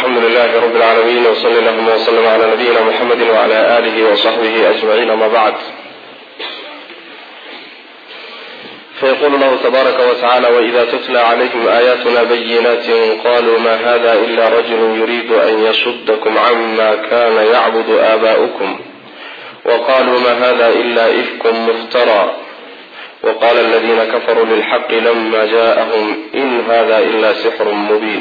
alxamdu lilahi rab اlcaalamiin wsali allahuma wslm cla nabiyina mxamedi wcla alih wصaxbihi ajmaciin ama bacd fayqulu lahu tabaaraka wtacala wإida tutla clayhim aayatuna bayinati qaluu ma hada ila rajulu yuriidu an yasudakm cama kana yacbud aaba'ukm waqaluu ma hada ila ifkum muftara wqala aladina kafaruu lilxaqi lama jaءahm in hada ila sixru mubin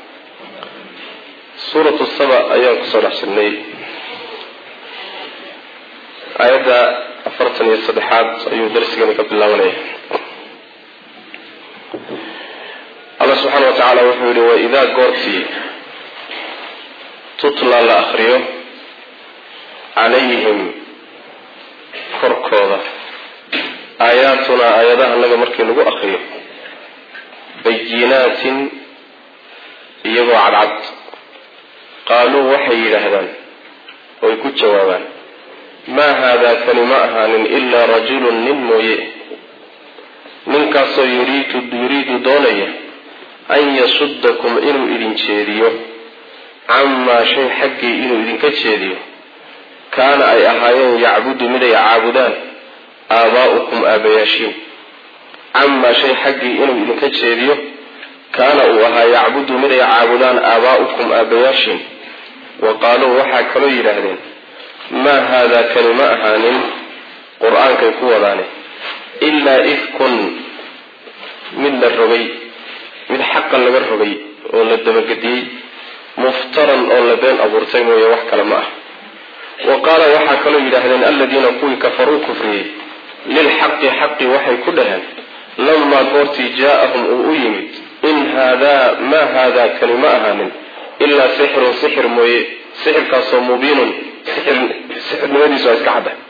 suuratu saba ayaan kusoo dhex jirnay aayadda afartan iyo saddexaad ayuu darsigani ka bilaabanaya allah subxaana wa tacaala wuxuu yihi waidaa goortii tutla la akriyo calayhim korkooda aayaatunaa aayadaha naga markii lagu akriyo bayinaatin iyagoo cadcad qaaluu waxay yidhaahdaan oy ku jawaabaan maa haadaa kani ma ahaanin ilaa rajulun nin mooye ninkaasoo yuriidu yuriidu doonaya an yasudakum inuu idin jeediyo camaa shay xaggii inuu idinka jeediyo kaana ay ahaayeen yacbudu miday caabudaan aabaa'ukum aabayaashiin camaa shay xaggii inuu idinka jeediyo kaana uu ahaa yacbudu miday caabudaan aabaa'ukum aabayaashiin wa qaaluu waxaa kaloo yidhaahdeen maa haadaa kani ma ahaanin qur-aankay ku wadaane ilaa ifkun mid la rogay mid xaqa laga rogay oo la dabagediyey muftaran oo la been abuurtay mooye wax kale ma ah wa qaala waxaa kaloo yidhaahdeen aladiina kuwii kafaruu kufriyey lilxaqi xaqi waxay ku dhaheen lamaa goortii jaa-ahum uu u yimid in haadaa maa haadaa kani ma ahaanin ilaa sixirun sixir mooye sixirkaasoo mubiinun sixirnimadiisu waa iska cadda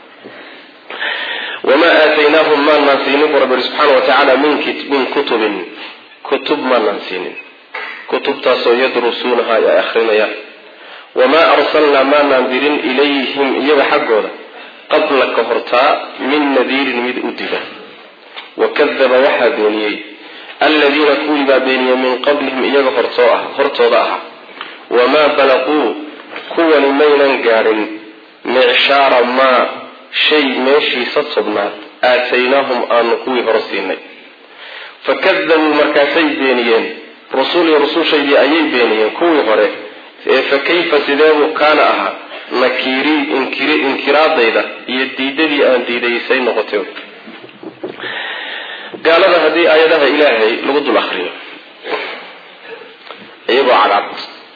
wamaa aataynaahum maanaan siinin buu rabbi subxaana wa tacaala min kutubin kutub maanaan siinin kutubtaasoo yadrusuunaha ay akhrinayaan wamaa arsalnaa maanaan dirin ilayhim iyaga xaggooda qabla ka hortaa min nadiirin mid u diga wakadaba waxaa beeniyey aladiina kuwii baa beeniyey min qablihim iyaga hortooda ahaa wamaa balaquu kuwani maynan gaadhin micshaara maa shay meeshiisa tobnaad aataynaahum aanu kuwii hore siinay fakadabuu markaasay beeniyeen rusulii rusushaydii ayay beeniyeen kuwii hore ee fa kayfa sideebuu kaana ahaa nakiirii inkiraadayda iyo diidadii aan diidaysay noqotay gaalada haddii aayadaha ilaahay lagu dul akriyo iyagoo cadcad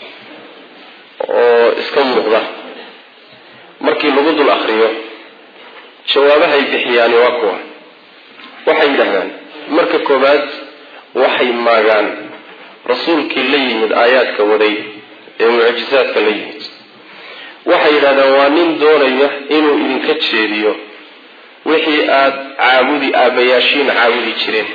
oo iska muuqda markii lagu dul akriyo jawaabahay bixiyaani waa kuwa waxay yidhaahdaan marka koowaad waxay maagaan rasuulkii la yimid aayaadka waday ee mucjisaadka la yimid waxay yidhahdaan waa nin doonaya inuu idinka jeediyo wixii aada caabudi aabayaashiin caabudi jireen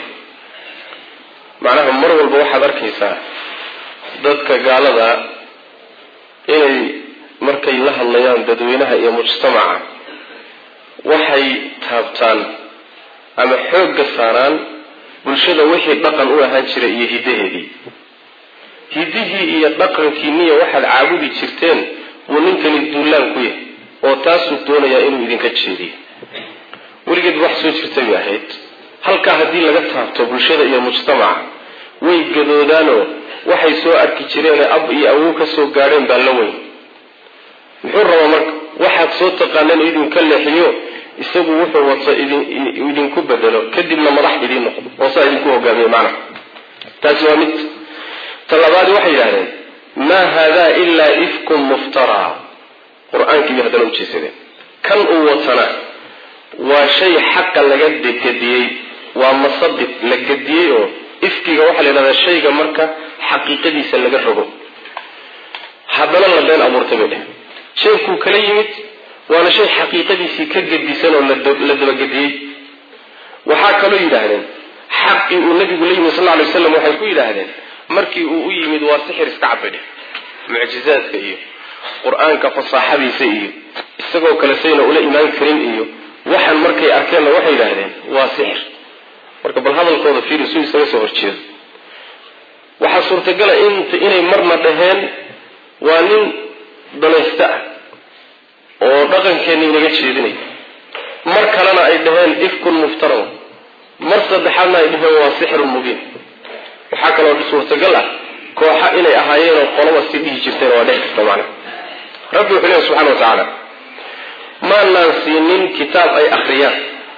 macnaha mar walba waxaad arkaysaa dadka gaalada inay markay la hadlayaan dadweynaha iyo mujtamaca waxay taabtaan ama xoogga saaraan bulshada wixii dhaqan u ahaan jiray iyo hiddaheedii hiddihii iyo dhaqankiiniya waxaad caabudi jirteen buu ninkani duulaan ku yahay oo taasuu doonayaa inuu idinka jeediyo weligeed wax soo jirtay bay ahayd halkaa haddii laga taabto bulshada iyo mujtamaca way gadoodaanoo waxay soo arki jireenee ab iyo awow ka soo gaadheen baa la weyn muxuu rabaa marka waxaad soo taqaaneen idinka leexiyo isagu wuxuu wato idinku bedelo kadibna madax idiin noqdo oo saa idinku hogaamiye macnaha taasi waa mid talabaadi waxay yidhahdeen maa haadaa ilaa ifkun muftaraa qur-aankiibay haddana ujeesadeen kan uu watana waa shay xaqa laga gediyey waa masabit la gediyey oo ifkiga waxaa la yidhahdaa shayga marka xaqiiqadiisa laga rogo haddana la been abuurtay bay dheh shaykuu kala yimid waana shay xaqiiqadiisii ka gedisan oo la dabagediyey waxaa kaloo yidhaahdeen xaqii uu nabigu la yimid sal lla alay waslam waxay ku yidhaahdeen markii uu u yimid waa sixir iska cabay dheh mucjizaadka iyo qur-aanka fasaaxadiisa iyo isagoo kale sayna ula imaan karin iyo waxaan markay arkeenna waxay yidhaahdeen waa sixir marka bal hadalkooda fiiri su isaga soo horjeedo waxaa suurtagala int inay marna dhaheen waa nin danaysta ah oo dhaqankeenna inaga jeedinay mar kalena ay dhaheen ifkun muftaran mar saddexaadna ay dhaheen waa sixirun mubiin waxaa kaloo suurtagal ah kooxa inay ahaayeenoo qolaba si dhihi jirteen waa dhex jirta macna rabbi wuxuu leehay subxana wa tacaala maanaan siinin kitaab ay akhriyaan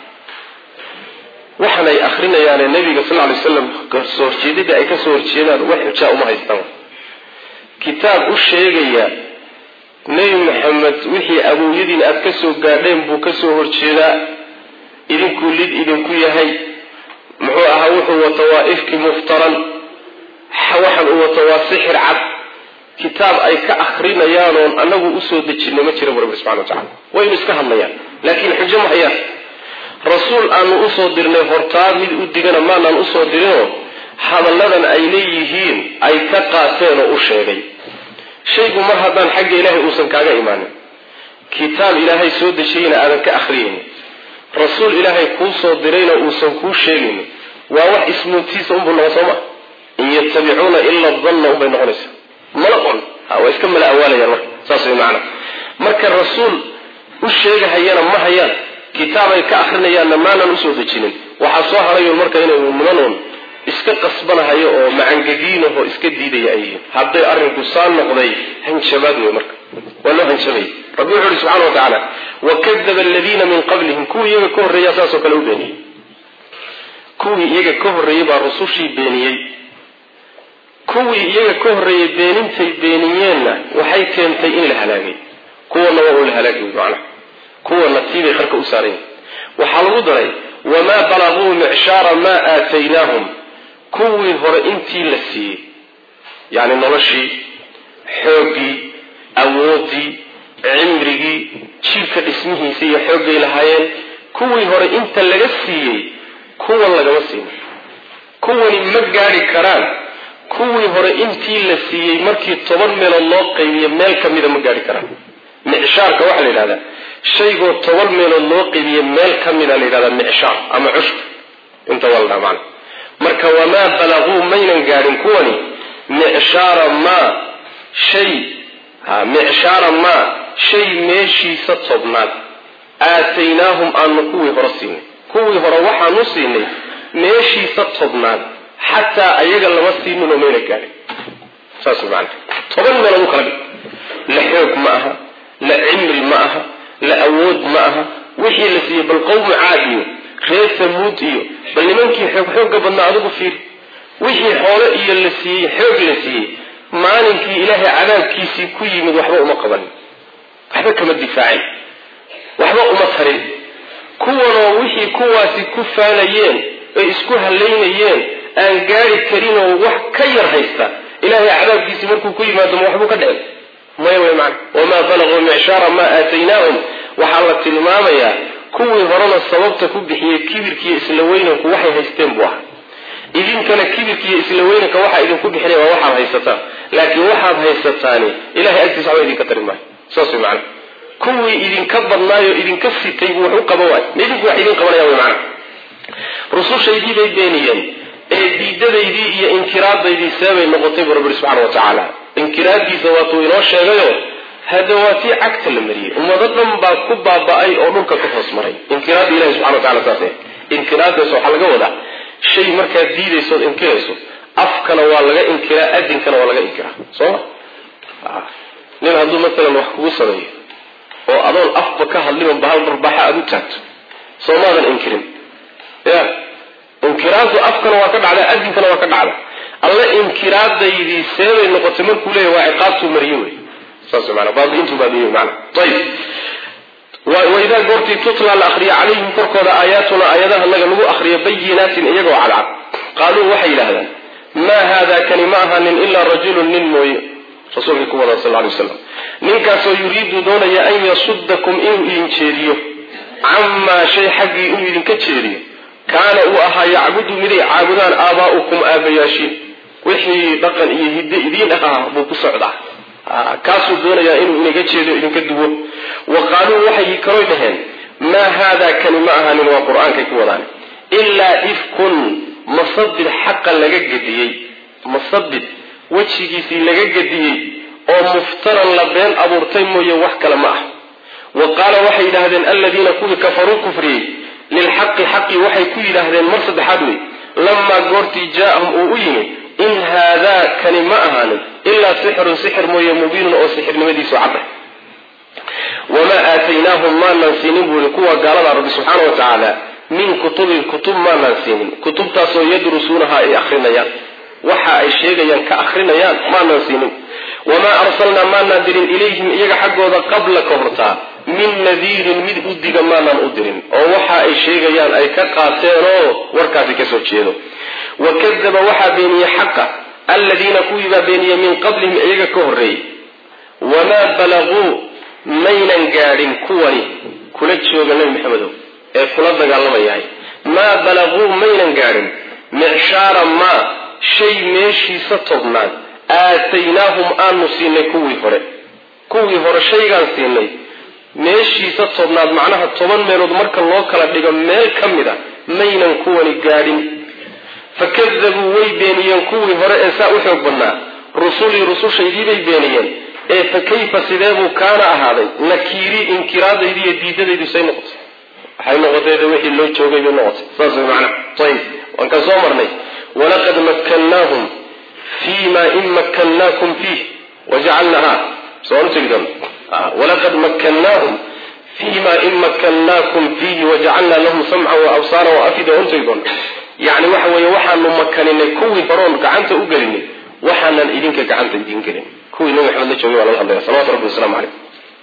waxan ay akrinayaane nabiga sal lay slam kasoo horjeedada ay kasoo horjeedaan wax xujaa uma haystaan kitaab u sheegaya nebi maxamed wixii awowyadiin aada kasoo gaadheen buu kasoo horjeedaa idinkuu lid idinku yahay muxuu ahaa wuxuu wato waa ifki muftaran waxan uu wato waa sixir cad kitaab ay ka akrinayaan oon anagu usoo dejinay ma jira bu rabbi subxana wa tacala waynu iska hadlayaan laakiin xujo ma hayaan rasuul aanu usoo dirnay hortaa mid u digana maanaan usoo dirinoo hadalladan ay leeyihiin ay ka qaateen oo u sheegay shaygu mar haddaan xagga ilaahay uusan kaaga imaanin kitaab ilaahay soo dejiyeyna aadan ka akhriyaynin rasuul ilaahay kuu soo dirayna uusan kuu sheegaynin waa wax ismuutiisa unbuu noqon soo ma in yatabicuuna ila danna unbay noqonaysaa mala qon waa iska mala awaalayaan marka saas way macana marka rasuul u sheegahayana ma hayaan kitaabay ka akrinayaanna maanaan usoo dejinin waxaa soo harayo marka inay nimanoon iska qasbanahayo oo macangegiinahoo iska diidaya ay yihiin hadday arrinku saa noqday hanjabaad wey marka waa loo hanjabay rabbi wuxu uhi subxana wa tacaala wakadaba aladiina min qablihim kuwii iyaga ka horreeya saasoo kale u beeniyey kuwii iyaga ka horreeyey baa rusushii beeniyey kuwii iyaga ka horreeyey beenintay beeniyeenna waxay keentay in la halaagay kuwana waa uu la halaagay macnaha kuwana tiibay qarka u saaran yihin waxaa lagu daray wamaa balaguu micshaara maa aataynaahum kuwii hore intii la siiyey yacni noloshii xooggii awooddii cimrigii jiirka dhismihiisa iyo xooggay lahaayeen kuwii hore inta laga siiyey kuwan lagama siinin kuwani ma gaadhi karaan kuwii hore intii la siiyey markii toban meelood loo qaybiyo meel ka mida ma gaadhi karaan micshaarka waxaa la yidhahdaa shaygoo toban meelood loo qaybiye meel ka mida la yidhahdaa micshaar ama cushb inta waa la dhaha macna marka wamaa balaguu maynan gaadhin kuwani micshaara maa shay ha micshaara maa shay meeshiisa tobnaad aataynaahum aanu kuwii hore siinay kuwii hore waxaanu siinay meeshiisa tobnaad xataa ayaga lama siinin oo mayna gaadhin saas maana toban meelood u kala dhig la xoog ma aha la cimri ma aha la awood ma aha wixii la siiyey bal qowmu caad iyo reer samuud iyo bal nimankii xoog xoogga badnaa adigu fiir wixii xoolo iyo la siiyey xoog la siiyey maalinkii ilaahay cadaabkiisii ku yimid waxba uma qabanin waxba kama difaacin waxba uma tarin kuwanoo wixii kuwaasi ku faanayeen ay isku halaynayeen aan gaari karinoo wax ka yar haysta ilaahay cadaabkiisii markuu ku yimaado ma waxbuu ka dhicin maya wey macana wamaa balaguu micshaara maa aataynaahum waxaa la tilmaamayaa kuwii horena sababta ku bixiyey kibirkiiyo isla weynanku waxay haysteen buu ahaa idinkana kibirkiiyo isla weynanka waxaa idinku bixinaya waa waxaad haysataan laakiin waxaad haysataani ilahay agtiisa waxba idinka tari maayo saas wey macana kuwii idinka badnaayo idinka sitay buu wax u qaban waay ma idinku wax idin qabanaya wey macana rusushaydii bay beeniyeen ee diidadaydii iyo inkiraadaydii seebay noqotay buu rabbi subxana wa tacaala inkiraadiisa waatuu inoo sheegayo hada waa tii cagta la mariyey ummado dhan baa ku baaba-ay oo dhulka ka hoos maray inkiraadda ilahi subxana wa tacala saas inkiraadaas waxaa laga wadaa shay markaad diidaysood inkirayso afkana waa laga inkiraa adinkana waa laga inkiraa soo ma nin hadduu maalan wax kugu sameeyo oo adoon afba ka hadliban bahal darbaaxa aada u taagto soo maadan inkirin ya inkiraaddu afkana waa ka dhacda adinkana waa ka dhacda alla inkiraadaydii seebay noqotay markuu leeyahy waa ciqaabtuu mariye wey saas maana baabiintuu baabiye maana ayib waidaa goortii tutla la akriyo calayhim korkooda aayaatuna aayadaha naga lagu akriyo bayinaatin iyagoo cadcad qaaluu waxay yidhahdaan maa haada kani ma ahanin ilaa rajulun nin mooye rasuulkii ku wada sal lay slam ninkaasoo yuriidu doonaya an yasudakum inuu idin jeediyo camaa shay xaggii inuu idinka jeediyo kaana uu ahaa yacbudu miday caabudaan aabaa'ukum aabayaashiin wixii dhaqan iyo hidde idiin ahaa buu ku socdaa kaasuu doonayaa inuu inaga jeedo idinka duwo wa qaaluu waxay kaloo dhaheen maa haadaa kani ma ahanin waa qur-aankay ku wadaan ilaa ifkun masabid xaqa laga gediyey masabid wejigiisii laga gediyey oo muftaran la been abuurtay mooye wax kale ma ah wa qaala waxay yidhaahdeen aladiina kuwii kafaruu kufriyey lilxaqi xaqii waxay ku yidhaahdeen mar saddexaad wey lamaa goortii jaa-ahum uu u yimi in haadaa kani ma ahaanin ilaa sixirun sixir mooye mubiinun oo sixirnimadiisu cadda wamaa aataynaahum maanaan siinin buu yihi kuwa gaalada rabbi subxaana wa tacaala min kutubin kutub maanaan siinin kutubtaasoo yadrusuunaha ay akrinayaan waxa ay sheegayaan ka akrinayaan maanaan siinin wamaa arsalnaa maanaan dirin ilayhim iyaga xaggooda qabla ka hortaa min nadiirin mid u diga maanaan u dirin oo waxa ay sheegayaan ay ka qaateenoo warkaasi kasoo jeedo wa kadaba waxaa beeniyey xaqa aladiina kuwiibaa beeniyey min qablihim iyaga ka horreeyey wamaa balaguu maynan gaadhin kuwani kula jooga nebi maxamedow ee kula dagaalamayahay maa balaguu maynan gaadhin micshaara maa shay meeshiisa tobnaad aataynaahum aanu siinay kuwii hore kuwii hore shaygaan siinay meeshiisa tobnaad macnaha toban meelood marka loo kala dhigo meel ka mid a maynan kuwani gaadhin fakadabuu way beeniyeen kuwii hore ee saa u xoog badnaa rusulii rusushaydii bay beeniyeen ee fa kayfa sideebuu kaana ahaaday nakiirii inkiraadaydi iyo diidadaydu say noqotay waxay noqotay de wixii loo joogay bay noqotay saas way macnaha ayib waan kaan soo marnay walaqad makkannaahum fii ma in makkannaakum fiih wajacalnaha soo utegi doon walaqad makkannaahum fii ma in makkannaakum fiihi wajacalnaa lahum samca wa absaara wa afida waan utegi doon yani waxa weeye waxaanu makaninay kuwii horoon gacanta u gelinay waxaanan idinka gacanta idin gelin kuwii nabi maxamed la joogay baa laga hadlaya salawatu rabbi waslamu caleyh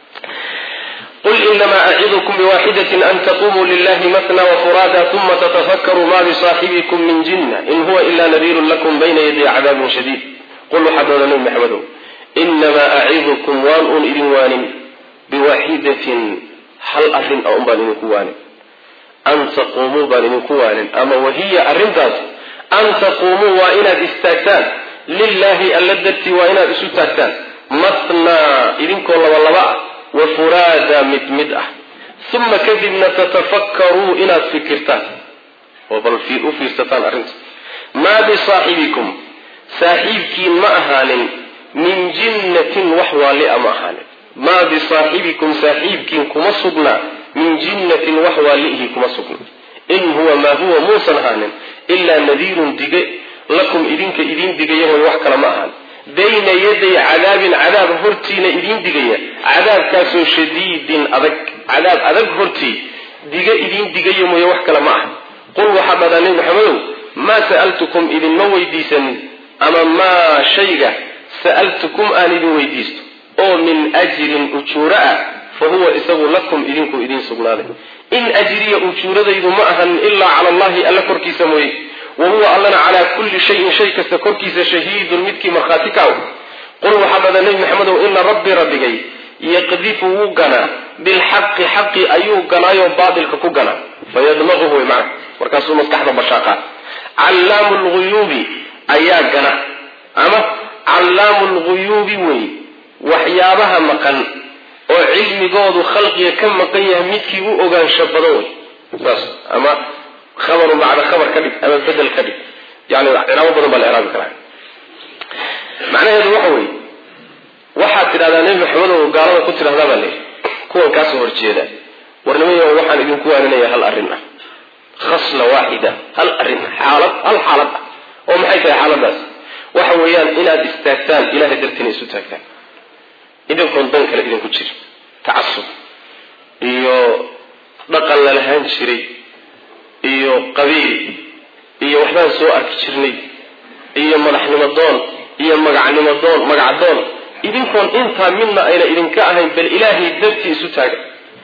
qul inamaa acidukum biwaxidatin an taqumuu lilahi matna wafuraada uma tatafakkaruu ma bisaaxibikum min jinna in huwa ila nadiirun lakum bayna yaday cadaabin shadiid qul waxaad ooda nabi maxamedow inamaa acidukum waan uun idin waanin biwaxidatin hal arrin a un baan idinku waanin an taquumuu baan idinku waanin ama wahiya arrintaas an taquumuu waa inaad istaagtaan lilaahi alla dartii waa inaad isu taagtaan matnaa idinkoo labalaba ah wa furaada mid mid ah uma kadibna tatafakkaruu inaad fikirtaan oo bal u fiirsataan arrinta maa bisaaxibikum saaxiibkiin ma ahaanin min jinnatin wax waalia ma ahaanin maa bisaaxibikum saaxiibkiin kuma sugnaa min jinnatin wax waaliihi kuma sugna in huwa maa huwa muusan ahaanin ilaa nadiirun dige lakum idinka idiin digaya way wax kale ma ahaan bayna yaday cadaabin cadaab hortiina idiin digaya cadaabkaasoo shadiidin adag cadaab adag hortii diga idiin digaya mooye wax kale ma aha qul waxaa dhadaa nebi maxamedow maa sa'altukum idinma weydiisanin ama maa shayga sa'altukum aan idin weydiisto oo min ajrin ujuuro ah fa huwa isagu lakum idinku idiin sugnaaday in ajriya ujuuradaydu ma ahan ilaa cala allahi alla korkiisa mooye wa huwa allana calaa kulli shayin shay kasta korkiisa shahiidun midkii markhaati ka aw qul waxaa dhada nebi maxamedow ina rabbii rabbigay yaqdifu wuu ganaa bilxaqi xaqi ayuu ganaayoo baatilka ku ganaa fayadmaquhu way macna markaasuu maskaxda bashaaqa callaamu lguyuubi ayaa gana ama callaamu lguyuubi wey waxyaabaha maqan oo cilmigoodu khalqiga ka maqan yahay midkii u ogaansho badan wey saas ama khabarun bacda khabar ka dhig ama bedel ka dhig yani ciraabo badan baa la iraabi karaa macnaheedu waxa weeye waxaad tidhahdaa nebi maxamed oo gaalada ku tidhahdaa baa layidhi kuwan kaasoo horjeeda warnimaya waxaan idinku waaninaya hal arrin ah khasla waaxida hal arrin xaalad hal xaalad ah oo maxay tahay xaaladaas waxa weeyaan inaad istaagtaan ilahay dartiina isu taagtaan idinkoon dan kale idinku jira tacasub iyo dhaqan la lahaan jiray iyo qabiil iyo waxbaan soo arki jirnay iyo madaxnimo doon iyo magacnimo doon magacdoon idinkoon intaa midna ayna idinka ahayn bal ilaahay dartii isu taaga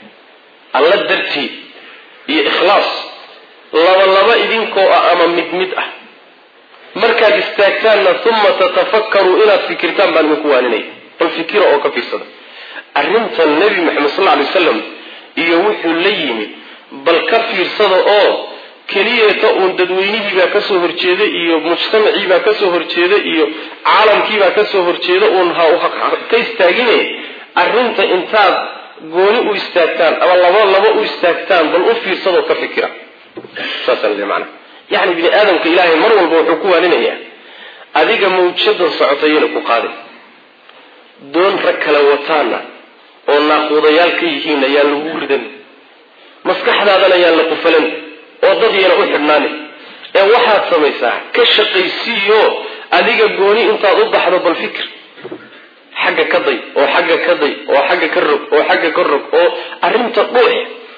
alla dartii iyo ikhlaas laba laba idinkoo ah ama mid mid ah markaad istaagtaanna uma tatafakkaruu inaad fikirtaan baan idinku waaninaya bal fikira oo ka fiirsada arrintan nebi maxamed sal lla lay wasalam iyo wuxuu la yimid bal ka fiirsada oo keliyeeta uun dadweynihiibaa kasoo horjeeda iyo mujtamaciibaa kasoo horjeeda iyo caalamkiibaa kasoo horjeeda uun ka istaagine arrinta intaad gooni u istaagtaan ama laba laba u istaagtaan bal u fiirsadoo ka fikira saasaan mana yani bini aadamka ilaahay mar walba wuxuu ku waaninayaa adiga mawjadan socota yana ku qaadin doon rag kala wataana oo naaquudayaal ka yihiin ayaan lagu ridan maskaxdaadana yaan la qufalan oo dad yana u xidhnaani ee waxaad samaysaa ka shaqaysiiyo adiga gooni intaad u baxdo bal fikir xagga ka day oo xagga ka day oo xagga ka rog oo xagga ka rog oo arrinta dhuux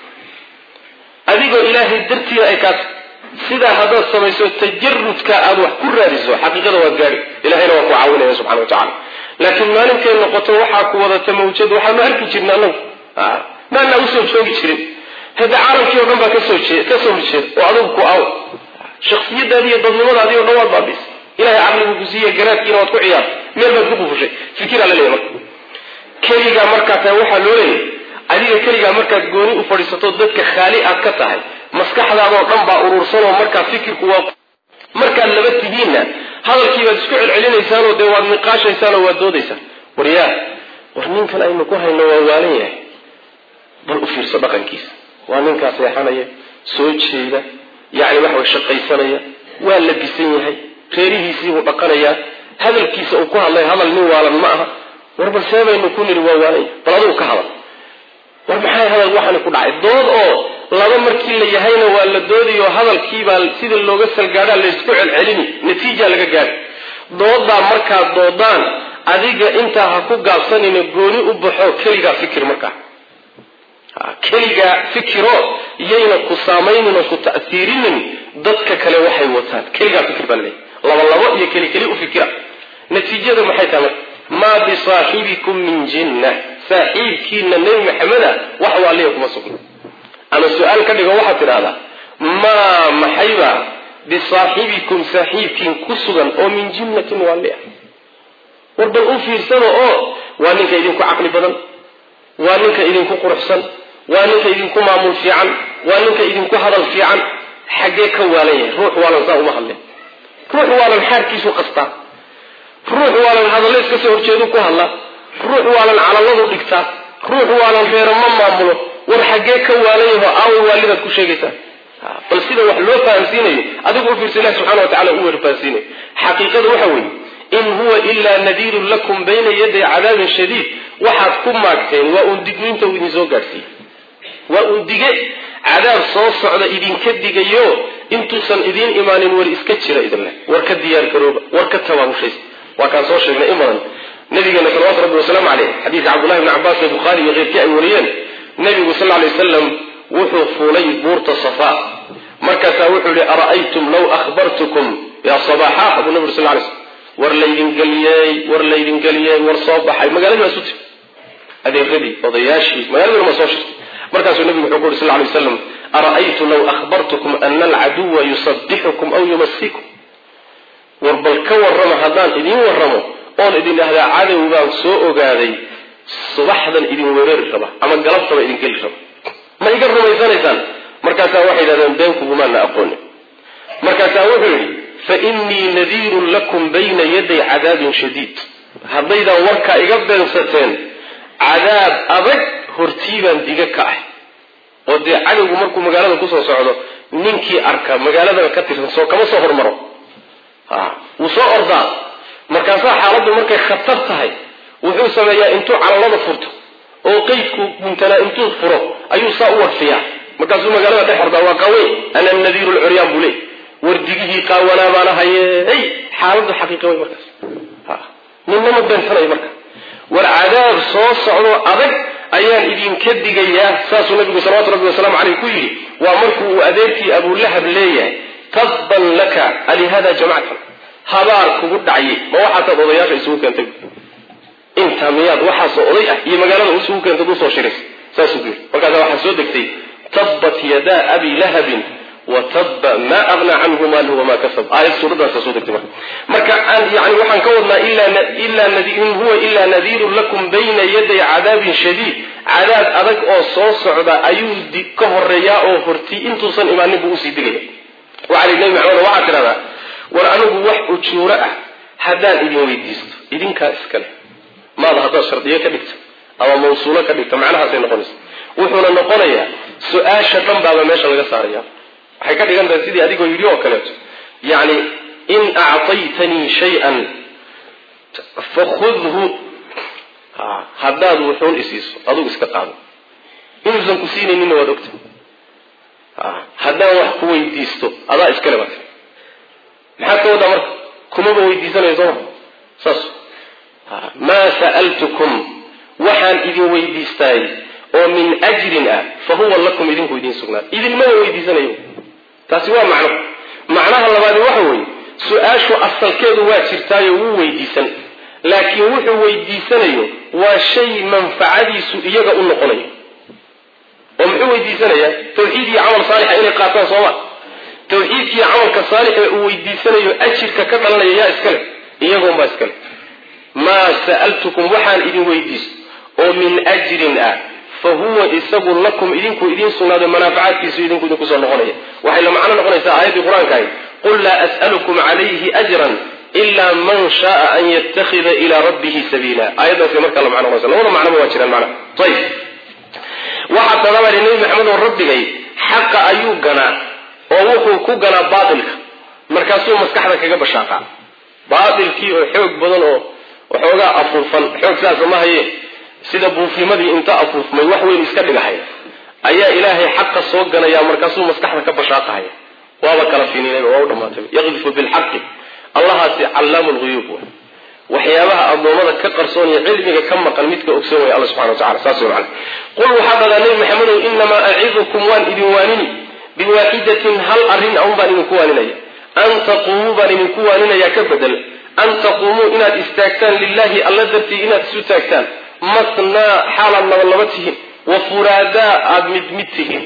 adigoo ilaahay dartiina ay kaata sidaa haddaad samayso tajarudka aada wax ku raadiso xaqiiqada waad gaari ilahayna waa ku caawinaya subxana wa tacala laakiin maalinkay noqoto waxaa ku wadata mawjad waxaanu arki jirna anagu maanaa usoo joogi jirin hadda caalamkii o dhan baa kasoo kasoo horjeeda oo adugu ku aw shaksiyadaadi iyo dadnimadaadii o dhan waad baabis ilahay caqligu ku siiye garaadkiina waad ku ciyaarta meel baad ku qufushay fikiraa la leeyahy marka keligaa markaa tahay waxaa loo leeyahy adiga keligaa markaad gooni u fadhiisato dadka khaali aad ka tahay maskaxdaadoo dhan baa urursanoo markaa fikirku waa markaad laba tihiinna hadalkii baad isku celcelinaysaanoo dee waad niqaashaysaanoo waad doodaysaan war yaa war ninkan aynu ku hayno waa waalan yahay bal u fiirso dhaqankiisa waa ninkaa seexanaya soo jeeda yacni waxa way shaqaysanaya waa labisan yahay reerihiisiibuu dhaqanayaa hadalkiisa uu ku hadlay hadal nin waalan ma aha war bal see baynu ku niri waa waalan yahay bal adugu ka hadal war maxay hadal waxani ku dhacay dood oo laba markii la yahayna waa la doodiyo hadalkiibaa sida looga salgaadhaa laysku celcelini natiija laga gaadhi doodaa markaad doodaan adiga intaa ha ku gaabsanina gooni u baxo keligaa fikir markaa keligaa fikiro yayna ku saamaynino ku ta'hiirinin dadka kale waxay wataan keligaa fikir baa laleeyahy laba labo iyo keli keli u fikira natiijada maxay tahay marka maa bisaaxibikum min jinna saaxiibkiina nebi maxameda wax waaliya kuma sugna ama su-aal ka dhigo waxaad tidhahdaa maa maxayba bisaaxibikum saaxiibkiin ku sugan oo min jinnatin waali ah war bal u fiirsano oo waa ninka idinku caqli badan waa ninka idinku quruxsan waa ninka idinku maamul fiican waa ninka idinku hadal fiican xaggee ka waalan yahay ruux waalan saa uma hadleen ruux waalan xaarkiisu qastaa ruux waalan hadalle iska soo horjeedu ku hadla ruux waalan calaladu dhigtaa ruux waalan reero ma maamulo war xaggee ka waalan yaho aawa waalidaad ku sheegaysaa bal sida wax loo fahamsiinayo adigu u fiirsa ilahi subxana wa tacala u weer fahamsiinayo xaqiiqada waxa weeye in huwa ilaa nadiirun lakum bayna yaday cadaabin shadiid waxaad ku maagteen waa uun digniinta uu idin soo gaadhsiiyey waa uun dige cadaab soo socda idinka digayo intuusan idiin imaanin war iska jira idinleh war ka diyaar garooba war ka tabaabushaysa waa kaan soo sheegnay in badan nabigeena salawatu rabbi wasalaamu caleyh xadiidka cabdullahi bni cabbaas ee bukhaari iyo keyrkii ay wariyeen nabigu sal lla lay wasalam wuxuu fuulay buurta safa markaasaa wuxuu yihi ara'aytum law ahbartukum yaa sabaaxa buu nabi uri sal lay slm war laydin geliyey war laydin geliyey war soo baxay magaaladii baa isu tiri adeeradii odayaashii magaaladii ma soo shirtay markaasuu nabigu wuxuu ku yuri sal lay waslam ara'aytu law ahbartukum ana alcaduwa yusabixukum aw yumasikum war bal ka warrama haddaan idiin warramo oon idin dhahdaa cadow baan soo ogaaday subaxdan idin weerari raba ama galabtaba idin geli raba ma iga rumaysanaysaan markaasaa waxay yidhahdeen been kugumaana aqoonin markaasaa wuxuu yidhi fa innii nadiirun lakum bayna yaday cadaabin shadiid haddaydaan warkaa iga beensateen cadaab adag hortii baan diga ka ah oo dee cadowgu markuu magaalada kusoo socdo ninkii arka magaaladana ka tirsan soo kama soo hormaro wuu soo ordaa markaasaa xaaladdu markay khatar tahay wuxuu sameeyaa intuu calalada furto oo qeydku guntanaa intuu furo ayuu saa u warfiyaa markaasuu magaalada dhex ordaa waa qaweyn ana nadiiru lcuryaan buu leey wardigihii qaawanaa baana haye hey xaaladdu xaqiiqa wey markaas ninnama beensanayo marka war cadaab soo socdo adag ayaan idinka digayaa saasuu nabigu salawatu rabbi wasalaamu caleyh ku yidhi waa markuu uu adeerkii abulahab leeyahay tabban laka alihada jamactan habaar kugu dhacye ma waxaasaad odayaasha isugu keentay intaa miyaad waxaasoo oday ah iyo magaalada isugu keentad usoo shirays saasuu ku yidhi markaasa waxaa soo degtay tabbat yadaa abi lahabin wa tabba maa aghnaa canhu maaluhu wamaa kasab aayad suuraddaasa soo degtay marka marka aan yani waxaan ka wadnaa ilaa in huwa ilaa nadiirun lakum bayna yaday cadaabin shadiid cadaab adag oo soo socda ayuu ka horeeyaa oo horti intuusan imaanin buu usii digaya waxaa li nabi maxamed waxaad tidhahdaa war anigu wax ujuuro ah haddaan idin weydiisto idinkaa iskale maada haddaad shardiyo ka dhigto ama mawsuulo ka dhigto macnahaasay noqonaysa wuxuuna noqonayaa su-aasha dhan baaba meesha laga saaraya waxay ka dhigan tahay sidii adigoo yidhi oo kaleeto yacni in actaytanii shay-an fakhudhu haddaad wuxuun isiiso adugu iska qaado inuusan ku siinayninna waad ogta haddaan wax ku weydiisto adaa iskale bata maxaad ka wadaa marka kumaba weydiisanayo sooma saas maa sa'altukum waxaan idin weydiistaay oo min ajrin ah fa huwa lakum idinku idin sugnaa idinmaba weydiisanayo taasi waa macno macnaha labaadi waxa weeye su-aashu asalkeedu waa jirtaayo wuu weydiisan laakiin wuxuu weydiisanayo waa shay manfacadiisu iyaga u noqonayo oo muxuu weydiisanayaa tawxiid iyo camal saalixa inay qaataan sooma tawxiidkiiyo camalka saalixa uu weydiisanayo ajirka ka dhalanaya yaa iskale iyagoonbaa iskale maa sa'altukum waxaan idin weydiisto oo min ajrin ah fa huwa isagu lakum idinku idiin sugnaaday manaafacaadkiisu idinku idinku soo noqonaya waxay la macno noqonaysaa aayaddii qur-aanka ahayd qul laa as'alukum calayhi ajran ila man shaaa an yattakhida ilaa rabbihi sabiila aayaddaasay markaa la macno noqonaysa labada macnoba waa jiraan macna ayib waxaa tadabari nebi maxamed oo rabbigay xaqa ayuu ganaa oo wuxuu ku ganaa baatilka markaasuu maskaxda kaga bashaaqaa baatilkii oo xoog badan oo waxoogaa afuufan xoog saasa ma haye sida buufimadii inta afuufmay wax weyn iska dhigahay ayaa ilaahay xaqa soo ganaya markaasuu maskaxda ka bashaaqahaya waaba kala fininayba waa u dhamaatay yaqdifu bilxaqi allahaasi callaamu lhuyuub wa waxyaabaha addoommada ka qarsoon iyo cilmiga ka maqan midka ogsoon waya alla subxana wa tacala saas wey macana qul waxaa dhadaa nebi maxamedow inamaa acidukum waan idin waanini biwaaxidatin hal arrin aun baan idinku waaninaya an taquumuu baan idinku waaninaya ka bedel an taquumuu inaad istaagtaan lilahi alla dartii inaad isu taagtaan matnaa xaalaad laba laba tihiin wa furaadaa aada mid mid tihiin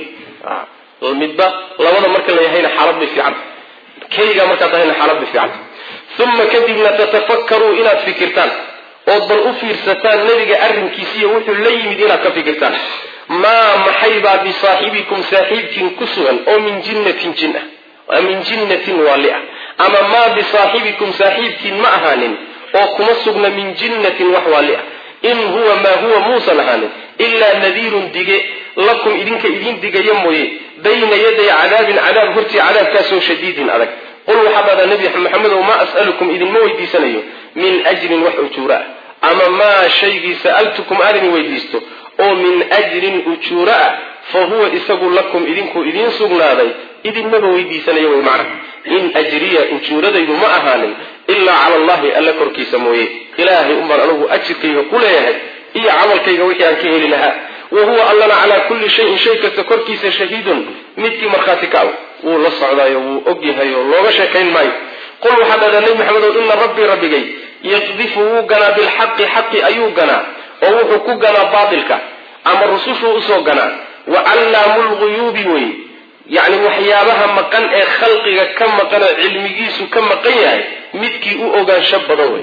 midba labada marka la yahayna xaalad bay fiicanta keligaa markaad tahayna xaalad bay fiicanta uma kadibna tatafakkaruu inaad fikirtaan ood bal u fiirsataan nebiga arrinkiisiiyo wuxuu la yimid inaad ka fikirtaan maa maxaybaa bisaaxibikum saaxiibkiin ku sugan oo min jinnatin jin ah min jinnatin waali ah ama maa bisaaxibikum saaxiibkiin ma ahaanin oo kuma sugna min jinnatin wax waali ah in huwa maa huwa muusan ahaanin ilaa nadiirun dige lakum idinka idiin digaya mooye bayna yaday cadaabin cadaab hortii cadaabkaasoo shadiidin adag qul waxaa dhahdaa nebi maxamedow maa as'alukum idinma weydiisanayo min ajrin wax ujuura ah ama maa shaygii sa'altukum aan idin weydiisto oo min ajrin ujuura ah fa huwa isagu lakum idinku idiin sugnaaday idinmaba weydiisanayo wey macna in ajriya ujuuradaydu ma ahaanin ilaa cala allahi alla korkiisa mooye ilaahay unbaan anugu ajirkayga ku leeyahay iyo camalkayga wixii aan ka heli lahaa wa huwa allana calaa kulli shayin shay kasta korkiisa shahiidun midkii markhaati ka aw wuu la socdaayo wuu og yahay oo looga sheekayn maayo qul waxaa dhahdaa nebi maxamedow ina rabbii rabbigay yaqdifu wuu ganaa bilxaqi xaqi ayuu ganaa oo wuxuu ku ganaa baatilka ama rusushuu usoo ganaa wa callaamu lguyuubi wey yacni waxyaabaha maqan ee khalqiga ka maqan oo cilmigiisu ka maqan yahay midkii u ogaansho badan wey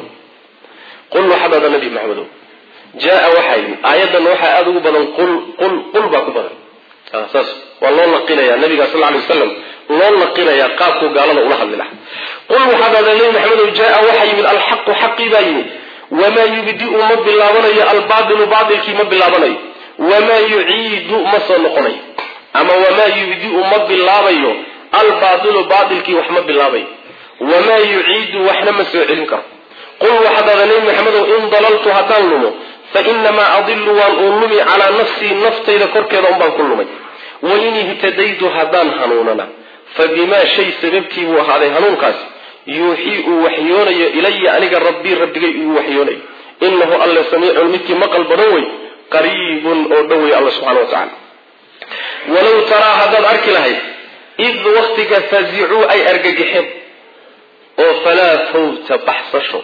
qul waxaa dhahdaa nebi maxamedow jaa waxaa yimid aayaddan waxaa aada ugu badan qul qul qul baa ku badan saas waa loo naqinaya nabiga sal ly wasalam loo naqinayaa qaabkuu gaalada ula hadli laha qul waxaa dhahdaa nebi maxamedow jaa waxaa yimid alxaqu xaqii baa yimid wamaa yubdiu ma bilaabanayo albaatilu baatilkii ma bilaabanayo wamaa yuciidu ma soo noqonayo ama wamaa yubdiu ma bilaabayo albaatilu baatilkii wax ma bilaabayo wamaa yuciidu waxna ma soo celin karo qul waxaa dhahdaa nebi maxamedow in dalaltu haddaan lumo fainamaa adilu waan uun lumi calaa nafsii naftayda korkeeda unbaan ku lumay wain ihtadaytu haddaan hanuunana fa bimaa shay sababtii buu ahaaday hanuunkaasi yuuxii uu waxyoonayo ilaya aniga rabbii rabbigay uu waxyoonayo inahu alle samiicun midkii maqal badan wey qariibun oo dhow wey alla subxana wa tacala walow taraa haddaad arki lahayd id waktiga fazicuu ay argagixeen oo falaa fawta baxsasho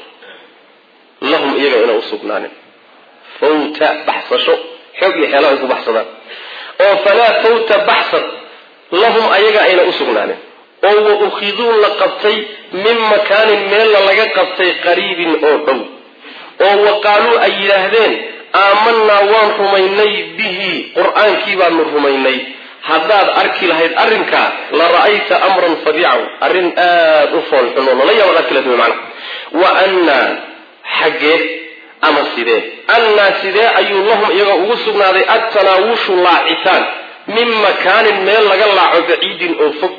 lahum iyaga ina usugnaanin fawta baxsasho xoog iyo xeelo ay ku baxsadaan oo falaa fawta baxsad lahum ayaga ayna u sugnaanin oo wa ukhiduu la qabtay min makaanin meella laga qabtay qariibin oo dhow oo wa qaaluu ay yidhaahdeen aamanaa waan rumaynay bihi qur-aankii baanu rumaynay haddaad arki lahayd arrinkaa la ra'ayta amran fadiican arrin aada u foolxun oo lala yaabaad arki lahayd wy macana wa annaa xaggee ama sidee annaa sidee ayuu lahum iyaga ugu sugnaaday attanaawushu laacitaan min makaanin meel laga laaco baciidin oo fog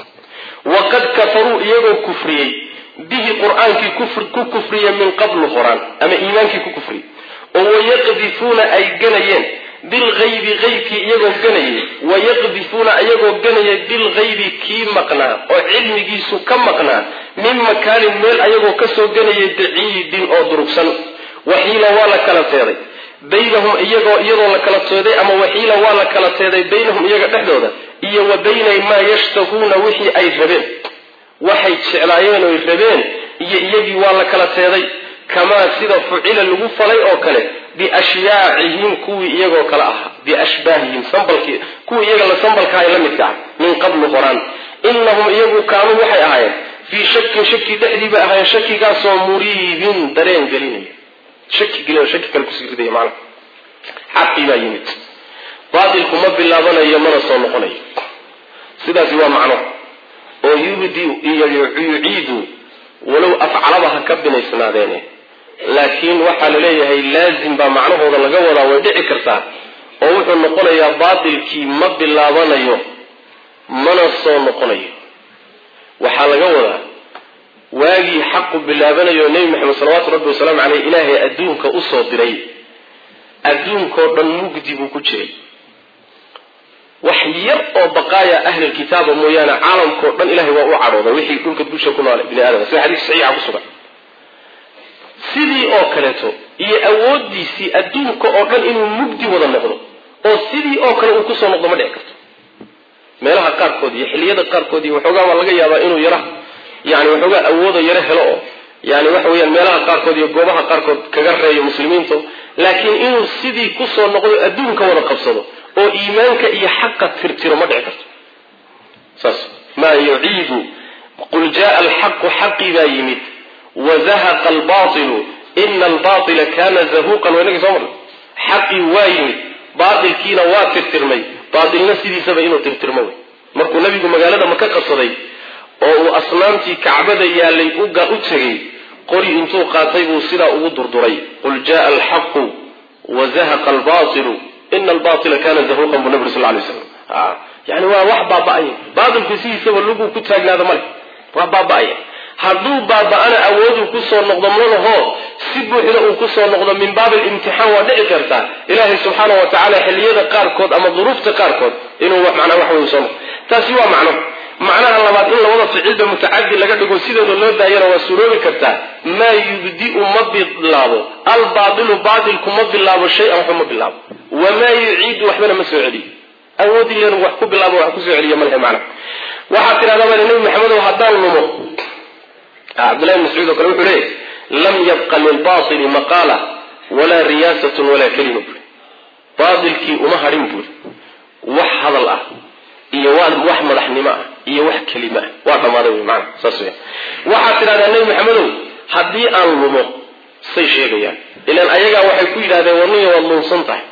waqad kafaruu iyagoo kufriyey bihi qur-aankii ku kufriya min qablu horaan ama iimaankii ku kufriyey oo wayaqdifuuna ay ganayeen bilgaybi qaybkii iyagoo ganayay wayaqdifuuna iyagoo ganayay bilgaybi kii maqnaa oo cilmigiisu ka maqnaa min makaanin meel ayagoo kasoo ganayay baciidin oo durugsan waxiila waa la kala teeday baynahum iyagoo iyadoo la kala teeday ama waxiila waa la kala teeday baynahum iyaga dhexdooda iyo wa bayna maa yashtahuuna wixii ay rabeen waxay jeclaayeen oy rabeen iyo iyagii waa la kala teeday kamaa sida fucila lagu falay oo kale biashyaacihim kuwii iyagoo kale ahaa biashbaahihim sambalkii kuwii iyaga la sambalka ay la midka ah min qablu horaan inahum iyagu kaanuu waxay ahaayeen fii shakin shaki dhexdii bay ahaayeen shakigaasoo muriibin dareen gelinaya shaki gelin shaki kale kusii ridaya macnaha xaqii baa yimid baatilku ma bilaabanayo mana soo noqonayo sidaasi waa macno oo yubdi iyo yuciidu walow afcalaba ha ka binaysnaadeene laakiin waxaa la leeyahay laazim baa macnahooda laga wadaa way dhici kartaa oo wuxuu noqonayaa baatilkii ma bilaabanayo mana soo noqonayo waxaa laga wadaa waagii xaqu bilaabanayo nebi maxamed salawaatu rabbi wasalaamu caleyh ilaahay adduunka usoo diray adduunkao dhan mugdi buu ku jiray wax yar oo baqaaya ahlilkitaaba mooyaane caalamkao dhan ilahay waa u cadhooday wixii dhulka dusha ku noole bini aadama sida xadiis saxiixa ku sugan sidii oo kaleeto iyo awoodiisii adduunka oo dhan inuu mugdi wada noqdo oo sidii oo kale uu kusoo noqdo ma dhici karto meelaha qaarkood iyo xilliyada qaarkood iyo waxoogaa waa laga yaabaa inuu yara yani waxoogaa awoodo yaro helo oo yani waxa weyaan meelaha qaarkood iyo goobaha qaarkood kaga reeyo muslimiinta laakiin inuu sidii kusoo noqdo adduunka wada qabsado oo iimaanka iyo xaqa tirtiro ma dhici karto saas maa yuciidu qul jaa alxaqu xaqii baa yimid wazahaqa albailu ina albaila kana zahuqan waynagii soo marnay xaqii waa yimid baatilkiina waa tirtirmay baatilna sidiisaba inuu tirtirmo wey markuu nabigu magaalada maka qabsaday oo uu asnaamtii kacbada yaalay u tegay qori intuu qaatay buu sidaa ugu durduray qul jaa alxaqu wazahaqa albailu ina albaila kana zahuqan buu nabig sal lay slam yani waa wax baaba-aya baatilku sidiisaba luguu ku taagnaada male waa baaba-aya hadduu baaba-ana awooduu kusoo noqdo malaho si buuxda uu kusoo noqdo min baab alimtixaan waa dhici kartaa ilaahay subxaana wa tacala xilliyada qaarkood ama duruufta qaarkood inuu manaa wax wey soo noqdo taasi waa macno macnaha labaad in labada ficilba mutacadi laga dhigo sideeda loo daayana waa suroobi kartaa maa yubdiu ma bilaabo albaailu baatilku ma bilaabo shay-an waxba ma bilaabo wamaa yuciidu waxbana ma soo celiyo awoodi len wax ku bilaabo wax kusoo celiya malhe macna waxaad tidhahdaa bal nabi maxamedow haddaan lumo cabdullahi bn mascuud oo kale wuxuu leeyahy lam yabqa lilbaili maqaala walaa riyaasatun walaa kelima buuri baatilkii uma hadhin buuri wax hadal ah iyo wax madaxnimo ah iyo wax kelima ah waa dhammaaday wy maana saas weya waxaad tidhahdaa nebi maxamedow haddii aan lumo say sheegayaan ilaan ayagaa waxay ku yidhahdeen warniya waad luumsan tahay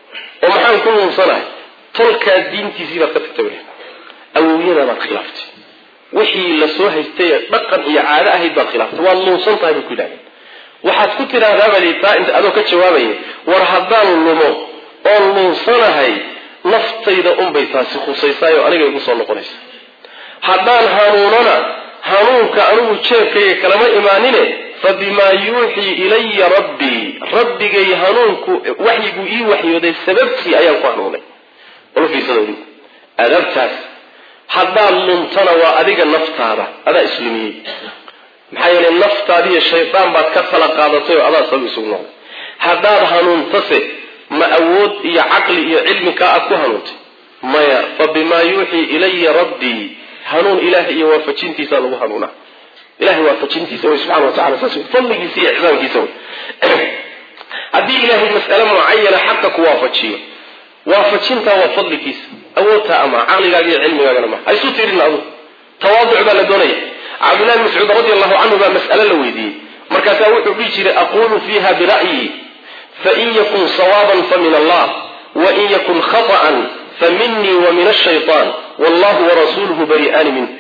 oo maxaan ku luumsanahay tolkaa diintiisii baad ka tagtay weli awowyadaadaad khilaaftay wixii lasoo haystay dhaqan iyo caado ahayd baad khilaaftay waad luunsan tahay bay ku yidhahdeen waxaad ku tidhaahdaabali taa inta adoo ka jawaabaya war haddaan lumo oon luunsanahay naftayda unbay taasi khusaysaayoo aniga igu soo noqonaysa haddaan hanuunana hanuunka anigu jeebkayga kalama imaanine fa bimaa yuuxii ilaya rabbii rabbigay hanuunku waxyiguu ii waxyooday sababtii ayaan ku hanuunay ulafiisadoodu adabtaas haddaad luntana waa adiga naftaada adaa islumiyey maxaa yeelay naftaadiiyo shaydaan baad ka tala qaadatay oo adaa sabab isugu noqday haddaad hanuuntase ma awood iyo caqli iyo cilmi kaa aad ku hanuuntay maya fa bimaa yuuxii ilaya rabbii hanuun ilahay iyo waafajintiisa lagu hanuunaa ilahay waafajintiisa wey subxana wa tacala saas wey fadligiisa iyo ixsaankiisa wey haddii ilaahay mas'ale mucayana xaqa ku waafajiyo waafajintaa waa fadligiisa awoodtaa ama caqligaaga iyo cilmigaagana ma ha isu tirin adu tawaaduc baa la doonaya cabdullahi bn mascuud radi allahu canhu baa mas'ale la weydiiyey markaasaa wuxuu dhihi jiray aqulu fiiha bira'yi fain yakun sawaaban famin allah wain yakun khaطa'an faminii wa min ashayطan wallahu warasuluhu bari'aani minh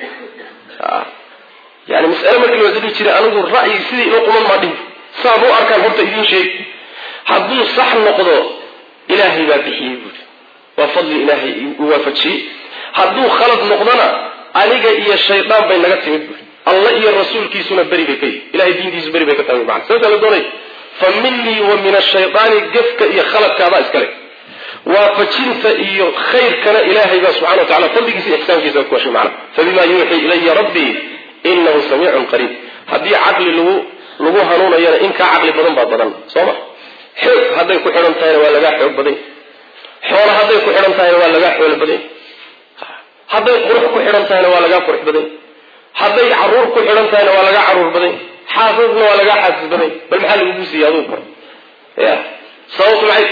yani mas'ale markii la dhihi jiray anigu ra'yi sidii ilo quman maa dhihi saan u arkaan horta idiin sheeg hadduu sax noqdo ilaahay baa bixiyey buuri waa fadli ilaahay u waafajiyey hadduu khalad noqdona aniga iyo shaydaan bay naga timid buuri alla iyo rasuulkiisuna beri bay ka yihi ilahay diintiisu beri bay ka tahay macana saasa la doonay fa minii wa min ashaydaani gefka iyo khaladkaadaa iskale waafajinta iyo khayrkana ilaahay baa subxana wa tacala fadligiisa iyo ixsaankiisa ku washay macna fabima yuuxii ilaya rabbii inahu samiicun qariib haddii caqli lagu lagu hanuunayana in kaa caqli badan baa badan soo ma xoog hadday ku xidhan tahayna waa lagaa xoog badan xoolo hadday ku xidhan tahayna waa lagaa xoolo badan hadday qurux ku xidhan tahayna waa lagaa qurux badan hadday caruur ku xidhan tahayna waa lagaa caruur badan xaasasna waa lagaa xaasis badan bal maxaa lagugu siiya adugu ya sababtu maxay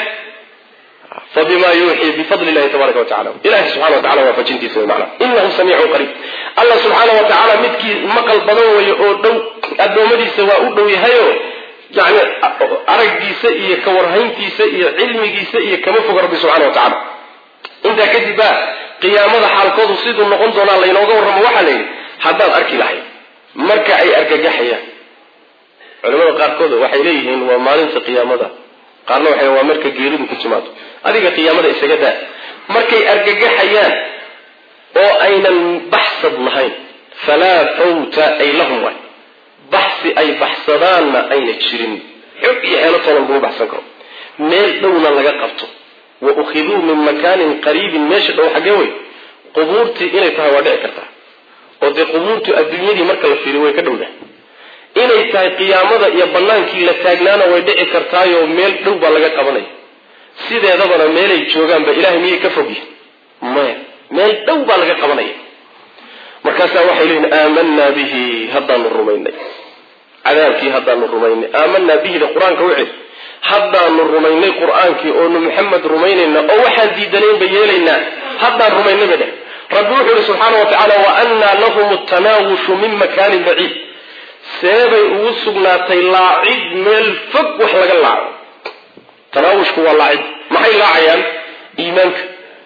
fabima yuuxii bifadli illahi tabaraka watacala ilahi subxana wa tacala waafajintiisa mana inahu samiicun qariib allah subxaana wa tacaala midkii maqal badan weeye oo dhow addoommadiisa waa u dhow yahayo yani araggiisa iyo kawarhayntiisa iyo cilmigiisa iyo kama foga rabbi subxana wa tacala intaa kadib baa qiyaamada xaalkoodu siduu noqon doonaa laynooga warramo waxaa la yidhi haddaad arki lahayd marka ay argagaxayaan culimada qaarkood waxay leeyihiin waa maalinta qiyaamada qaarna waxay waa marka geeridu ku timaado adiga qiyaamada isaga daa markay argagaxayaan oo aynan baxsad lahayn falaa fawta ay lahum waay baxsi ay baxsadaanna ayna jirin xog iyo xeelo toonan lagu baxsan karo meel dhowna laga qabto wa ukhiduu min makaanin qariibin meesha dhow xaggee wey qubuurtii inay tahay waa dhici kartaa oo dee qubuurtu adduunyadii marka la fiiriyo way ka dhowdahay inay tahay qiyaamada iyo bannaankii la taagnaana way dhici kartaayoo meel dhow baa laga qabanaya sideedabana meelay joogaanba ilahay miyay ka fog yihin maya meel dhow baa laga qabanaya markaasaa waxay leeyihin aamanaa bihi haddaanu rumaynay cadaabkii haddaanu rumaynay aamanaa bihida qur-aanka u celi haddaanu rumaynay qur-aankii oonu maxamed rumaynayna oo waxaan diidanaynba yeelaynaa haddaan rumaynay ba dheh rabbi wuxuu yihi subxaana wa tacaala wa annaa lahum tanaawushu min makaanin baciid seebay ugu sugnaatay laacid meel fog wax laga laaco tanaawushku waa laacid maxay laacayaan iimaanka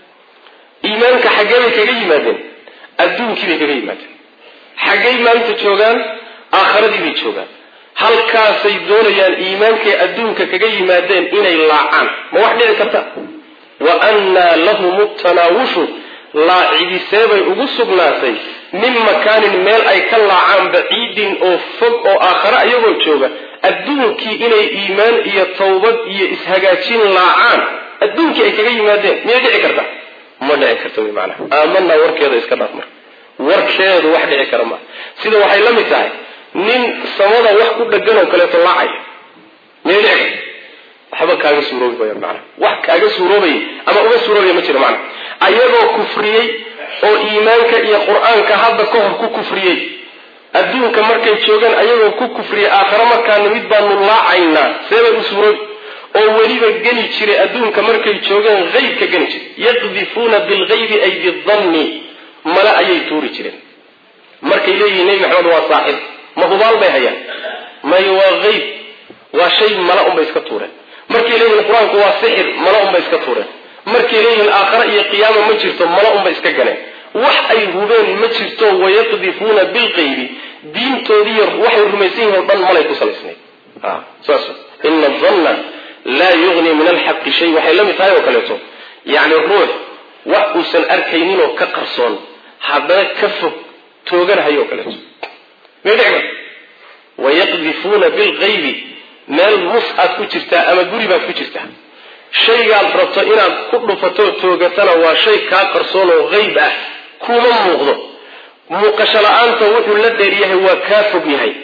iimaanka xaggee bay kaga yimaadeen adduunkii bay kaga yimaadeen xaggay maanta joogaan aakharadii bay joogaan halkaasay doonayaan iimaankay adduunka kaga yimaadeen inay laacaan ma wax dhici karta wa annaa lahum tanaawushu laacidiseebay ugu sugnaatay min makaanin meel ay ka laacaan baciidin oo fog oo aakhare ayagoo jooga adduunkii inay iimaan iyo tawbad iyo ishagaajin laacaan adduunkii ay kaga yimaadeen miyay dhici karta ma dhici karta wy maanaa aamanaa warkeeda iska dhaaf marka warkeedu wax dhici kara maa sida waxay la mid tahay nin samada wax ku dhagan oo kaleeto laacaya miyay dhici karta waxba kaaga suuroobi maya macana wax kaaga suuroobaya ama uga suuroobaya ma jiro macana ayagoo kufriyey oo iimaanka iyo qur-aanka hadda ka hor ku kufriyey adduunka markay joogaan ayagoo ku kufriyey aakhare markaana mid baanu laacaynaa seebay u suuroobi oo weliba geli jiray adduunka markay joogeen haybka geli jiray yaqdifuuna bilgaybi ay bidanni male ayay tuuri jireen markay leeyihiin nebi maxamed waa saaxib ma hubaal bay hayaan may waa hayb waa shay mala unbay iska tuureen markay leeyihiin qur-aanku waa sixir mala unbay iska tuureen markay leeyihiin aakhare iyo qiyaama ma jirto mala unbay iska galeen wax ay hubeen ma jirto wayaqdifuuna bilqaybi diintoodiiy waxay rumaysan yihin o dhan malay ku salaysnayd saas ina danna laa yugni min alxaqi shay waxay la mid tahay oo kaleeto yacni ruux wax uusan arkayninoo ka qarsoon haddana ka fog tooganahayo oo kaleeto may dhici karta wayaqdifuuna bilqaybi meel mus aad ku jirtaa ama guri baad ku jirtaa shaygaad rabto inaad ku dhufatoo toogatana waa shay kaa qarsoon oo hayb ah kuma muuqdo muuqasho la-aanta wuxuu la dheeryahay waa kaa fog yahay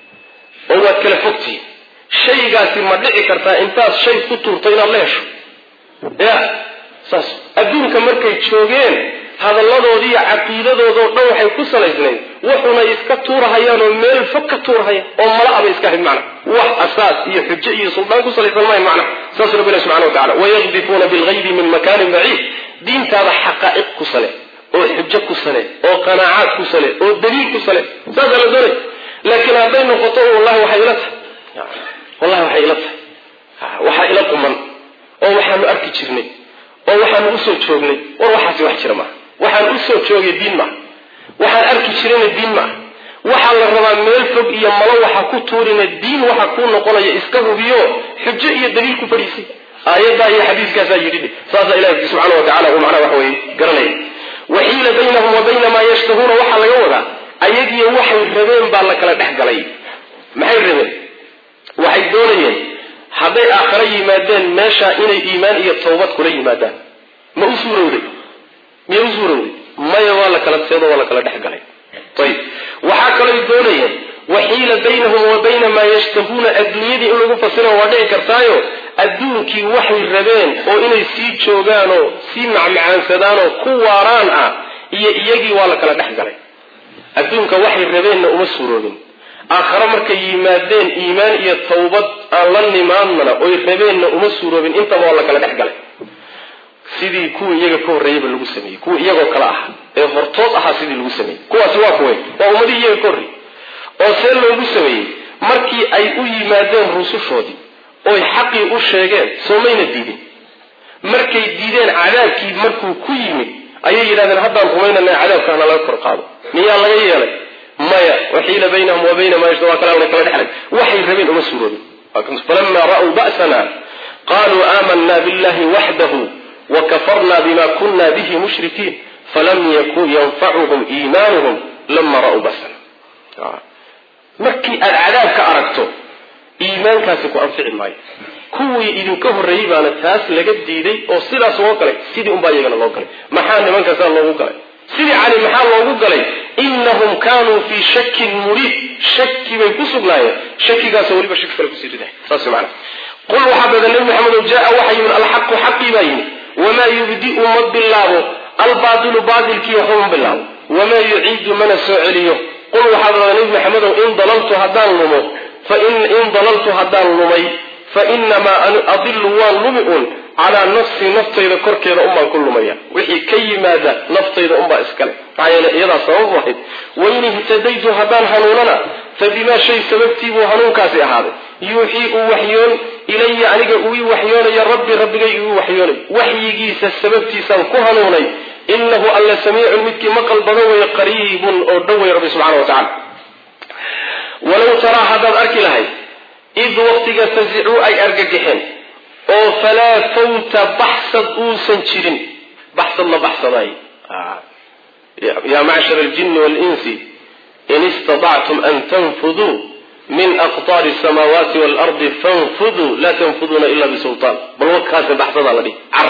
oo waad kala fogtihi shaygaasi ma dhici kartaa intaad shay ku tuurto inaad la hesho ya saas adduunka markay joogeen hadalladoodii iyo caqiidadoodao dhan waxay ku salaysnayd wuxuna iska tuurahayaan oo meel fog ka tuurahaya oo mala abay iska ahayd macna wax asaas iyo xujo iyo suldaan ku salaysan mahayn macna saas rabbi ilahi subxana wa tacala wayaqdifuuna bilgaybi min makaanin baciid diintaada xaqaa'iq ku sale oo xujo ku sale oo qanaacaad ku sale oo daliil ku sale saasaa la doonay laakiin hadday noqoto wallahi waxay ila tahay wallahi waxay ila tahay waxaa ila quman oo waxaanu arki jirnay oo waxaanu usoo joognay war waxaasi wax jira maaha waxaan usoo joogay diin maaha waxaan arki jirayna diin maaha waxaa la rabaa meel fog iyo malo waxa ku tuurina diin waxa kuu noqonaya iska hubiyo xujo iyo daliil ku fadhiisay aayaddaa iyo xadiiskaasaa yidhi saasaa ilahi subxaana wa tacala uu macnaha waxa weye garanaya waxiila baynahum wa bayna maa yashtahuuna waxaa laga wadaa ayagiyo waxay rabeen baa la kala dhex galay maxay rabeen waxay doonayeen hadday aakhare yimaadeen meeshaa inay iimaan iyo tawbad kula yimaadaan ma u suurowday miya u suurowday maya waa la kala seedo waa la kala dhex galay ayib waxaa kalooy doonayeen waxiila baynahum wa bayna maa yashtahuuna adduunyadii in lagu fasira waa dhici kartaayo adduunkii waxay rabeen oo inay sii joogaan oo sii macmacaansadaan oo ku waaraan ah iyo iyagii waa la kala dhex galay adduunka waxay rabeenna uma suuroobin aakhare markay yimaadeen iimaan iyo tawbad aan la nimaadnana oy rabeenna uma suuroobin intaba waa la kala dhex galay sidii kuwii iyaga ka horreeyeyba lagu sameeyey kuwii iyagoo kale ah ee hortood ahaa sidii lagu sameeyey kuwaasi waa kuway waa ummadii iyaga ka horreeyey oo see loogu sameeyey markii ay u yimaadeen rusushoodii oy xaqii u sheegeen soo mayna diidin markay diideen cadaabkii markuu ku yimid ayay yidhahdeen haddaan rumaynana cadaabkaana laga kor qaado miyaa laga yeelay maya waxiila baynahum wa bayna maa yashta waa kalaana kala dhexlay waxay rabeen uma suuroobin falamaa ra'uu ba'sana qaluu aamanna billahi waxdahu wakafarna bima kuna bihi mushrikiin falam yakun yanfacuhum iimaanuhum lama ra'uu ba'sana markii aad cadaabka aragto iimaankaasi ku anfici maayo kuwii idinka horreeyey baana taas laga diiday oo sidaas loo galay sidii unbaa iyagana loo galay maxaa nimankaasaa loogu galay sidii cali maxaa loogu galay inahum kaanuu fii shakin muriid shaki bay ku sugnaayeen shakigaasoo weliba shaki kale kusii riday saas maana qul waxaa badan nabi maxamedow jaa waxa yimid alxaqu xaqii baa yimid wamaa yubdi'u ma bilaabo albaatilu baatilkii waxba ma bilaabo wamaa yuciidu mana soo celiyo qul waxaa badan nabi maxamedow in dalaltu haddaan lumo in dalaltu haddaan lumay fa inamaa adilu waan lumi un calaa nafsii naftayda korkeeda unbaan ku lumaya wixii ka yimaada naftayda unbaa iskale maxaa yeele iyadaa sababu ahayd wain ihtadaytu haddaan hanuunana fa bimaa shay sababtii buu hanuunkaasi ahaaday yuuxii uu waxyoon ilaya aniga uu ii waxyoonaya rabbi rabbigay uu waxyoonay waxyigiisa sababtiisaan ku hanuunay inahu alla samiicun midkii maqal badan weeye qariibun oo dhow wey rabbi subxana wa tacala walow taraa haddaad arki lahayd id waqtiga fasicuu ay argagaxeen oo falaa fawta baxsad uusan jirin baxsad la baxsaday yaa macshar aljini waalinsi in istadactum an tanfuduu min aqtaari samaawaati waalardi fanfuduu laa tanfuduuna ila bisultaan bal wakaase baxsadaa la dhihi car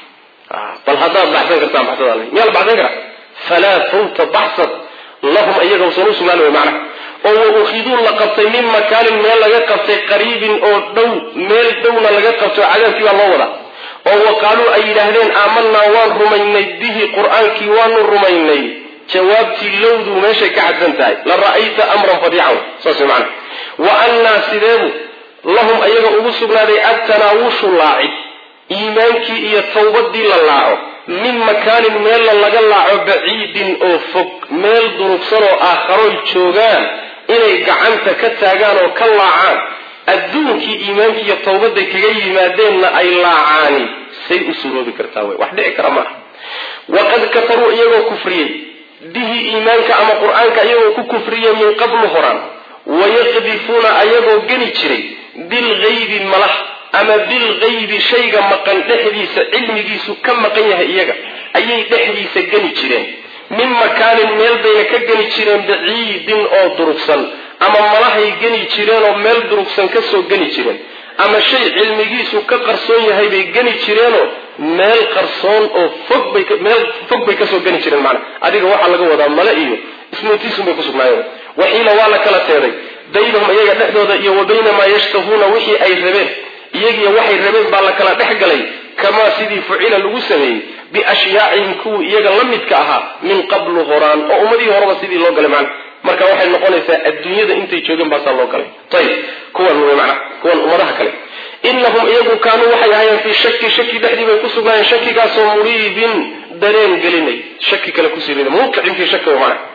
bal haddaad baxsan kartaan baxsadaa la dhihi miyaa la baxsan karaa falaa fawta baxsad lahum iyaga usan u sugnaan wey macnaha oo wa ukhiduu la qabtay min makaanin meel laga qabtay qariibin oo dhow meel dhowna laga qabtay oo cadaabkii baa loo wadaa oo wa qaaluu ay yidhaahdeen aamanaa waan rumaynay bihi qur-aankii waanu rumaynay jawaabtii lowduu meeshay ka cadsan tahay la ra'ayta amran fadiican saas macana wa annaa sideebu lahum ayaga ugu sugnaaday adtanaawushu laacid iimaankii iyo tawbadii la laaco min makaanin meella laga laaco baciidin oo fog meel durugsan oo aakharoy joogaan inay gacanta ka taagaan oo ka laacaan adduunkii iimaankii iyo tawbaday kaga yimaadeenna ay laacaani say u suroobi kartaa wey wax dhici kara maaha waqad kafaruu iyagoo kufriyey bihi iimaanka ama qur-aanka iyagoo ku kufriyey min qablu horaan wayaqdifuuna ayagoo geni jiray bilgaybi malah ama bilgaybi shayga maqan dhexdiisa cilmigiisu ka maqan yahay iyaga ayay dhexdiisa geni jireen min makaanin meel bayna ka geni jireen baciidin oo durugsan ama malahay geni jireen oo meel durugsan kasoo geni jireen ama shay cilmigiisu ka qarsoon yahay bay geni jireenoo meel qarsoon oo fog bay meel fog bay kasoo geni jireen macana adiga waxaa laga wadaa male iyo ismootiisun bay kusugnaayeen waxiila waa la kala teeday baynahum iyaga dhexdooda iyo wa bayna maa yashtahuuna wixii ay rabeen iyagiyo waxay rabeen baa la kala dhex galay kamaa sidii fucila lagu sameeyey biashyaacihim kuwii iyaga la midka ahaa min qablu horaan oo ummadihii horeba sidii loo galay macana marka waxay noqonaysaa adduunyada intay joogeen baasaa loo galay ayib kuwan wey macana kuwan ummadaha kale inahum iyagu kaanuu waxay ahaayeen fii shaki shaki dhexdii bay ku sugnaayeen shakigaasoo muriibin dareen gelinay shaki kale kusii riday muuqicin fii shaki wey macana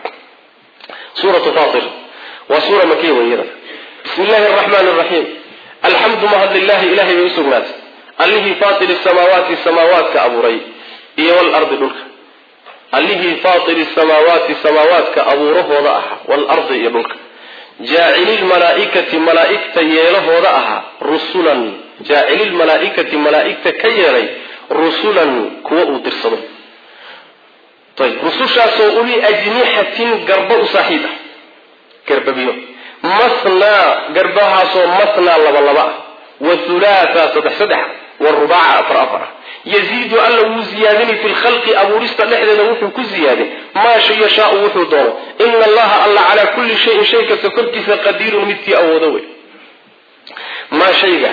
suuratu fatir waa suura makiya wey iyada bismi illaahi araxmaani araxiim alxamdu mahad lilahi ilahay bay usugnaatay allihii faatiri samaawaati samaawaadka abuuray iyo walardi dhulka allihii faatiri samaawaati samaawaadka abuurahooda ahaa waalardi iyo dhulka jaacililmalaaikati malaaigta yeelahooda ahaa rusulan jaacililmalaaikati malaaigta ka yeelay rusulan kuwa uu dirsado ayb rusushaasoo uli ajnixatin garba u saaxiib ah garbabiyo masnaa garbahaasoo masnaa laba laba ah wahulaatha saddex saddex warubaaca afar afar ah yaziidu alla wuu ziyaadinay fi lkhalqi abuurista dhexdeeda wuxuu ku ziyaadin maa shay yashaau wuxuu doono ina allaha alla calaa kulli shayin shay kasta korkiisa qadiirun midkii awoodo wey maa shayga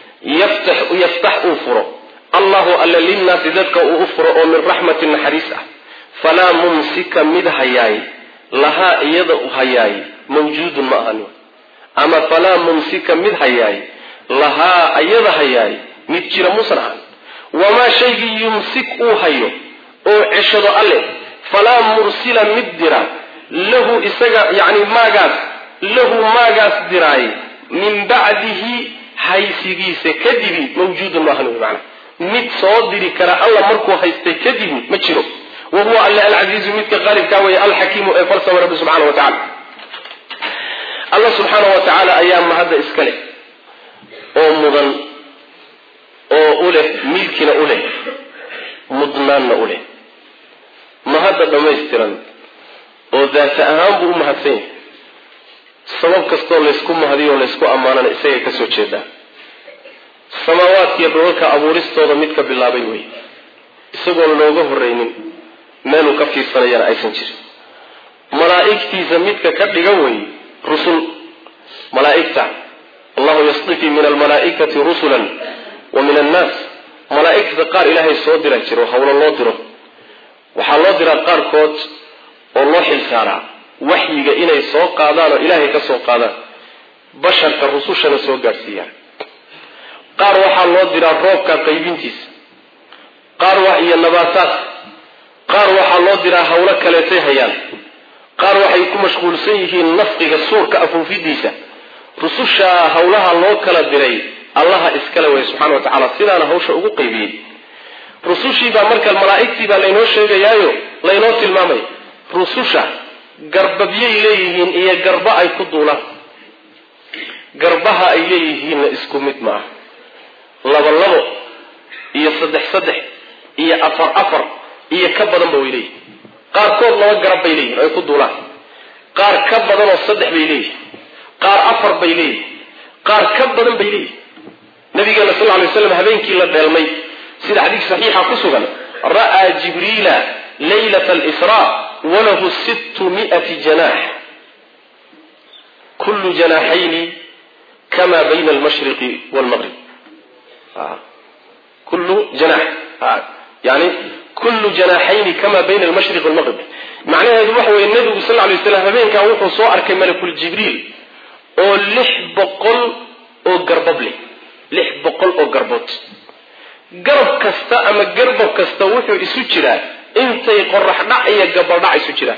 yaftax uu furo allahu alla linnaasi dadka uu u furo oo min raxmati naxariis ah falaa mumsika mid hayaay lahaa iyada hayaay mawjuudun ma ahani ama falaa mumsika mid hayaay lahaa iyada hayaay mid jira muusan ahan wamaa shaygii yumsik uu hayo oo ceshado alleh falaa mursila mid dira lahu isaga yani maagaas lahu maagaas diraay min bacdihi haysigiisa kadibi mawjuudun maahan wy maana mid soo diri kara alla markuu haystay kadibi ma jiro wa huwa alle alcasiizu midka qaalibkaa weeye alxakiimu ee falsama rabbi subxana wa tacala alla subxaana wa tacaala ayaa mahadda iska leh oo mudan oo u leh milkina u leh mudnaanna u leh mahadda dhammaystiran oo daata ahaan buu u mahadsan yahay sabab kastoo laysku mahadiyo o laysku ammaanana isagay ka soo jeedaa samaawaadkiiyo dholalka abuuristooda mid ka bilaabay wey isagoon looga horreynin meeluu ka fiirsanayana aysan jirin malaa'igtiisa midka ka dhigan wey rusul malaa'igta allahu yasdifi min almalaa'ikati rusulan wa min annaas malaa'igta qaar ilaahay soo dira jiro hawlo loo diro waxaa loo diraa qaarkood oo loo xilsaaraa waxyiga inay soo qaadaan oo ilaahay ka soo qaadaan basharka rusushana soo gaadhsiiyaan qaar waxaa loo diraa roobka qaybintiisa qaar wa iyo nabaataadka qaar waxaa loo diraa hawlo kaleetay hayaan qaar waxay ku mashquulsan yihiin nafqiga suurka afuufidiisa rusushaa hawlaha loo kala diray allaha iskale way subxana wa tacaala sidaana hawsha ugu qaybiyey rusushiibaa marka malaa'igtiibaa laynoo sheegayaayo laynoo tilmaamaya rususha garbabyay leeyihiin iyo garba ay ku duulaan garbaha ay leeyihiinna isku mid maaha laba labo iyo saddex saddex iyo afar afar iyo ka badanba way leeyihin qaarkood laba garab bay leeyihin ay ku duulaan qaar ka badanoo saddex bay leeyihin qaar afar bay leeyihin qaar ka badan bay leeyihin nabigeena sal ly slam habeenkii la dheelmay sida xadiis saxiixa ku sugan ra'aa jibriila laylat alsraa walahu sittu miati janaax kullu janaaxayni kama bayna almashriqi walmaqrib kullu janax yani kullu janaaxayni kama bayna almashriqi walmaqrib macnaheedu waxa weye nabigu sal lay slam habeenkaa wuxuu soo arkay malakul jibriil oo lix boqol oo garbab leh lix boqol oo garbood garab kasta ama garbab kasta wuxuu isu jiraa intay qorax dhac iyo gabaldhac isu jiraan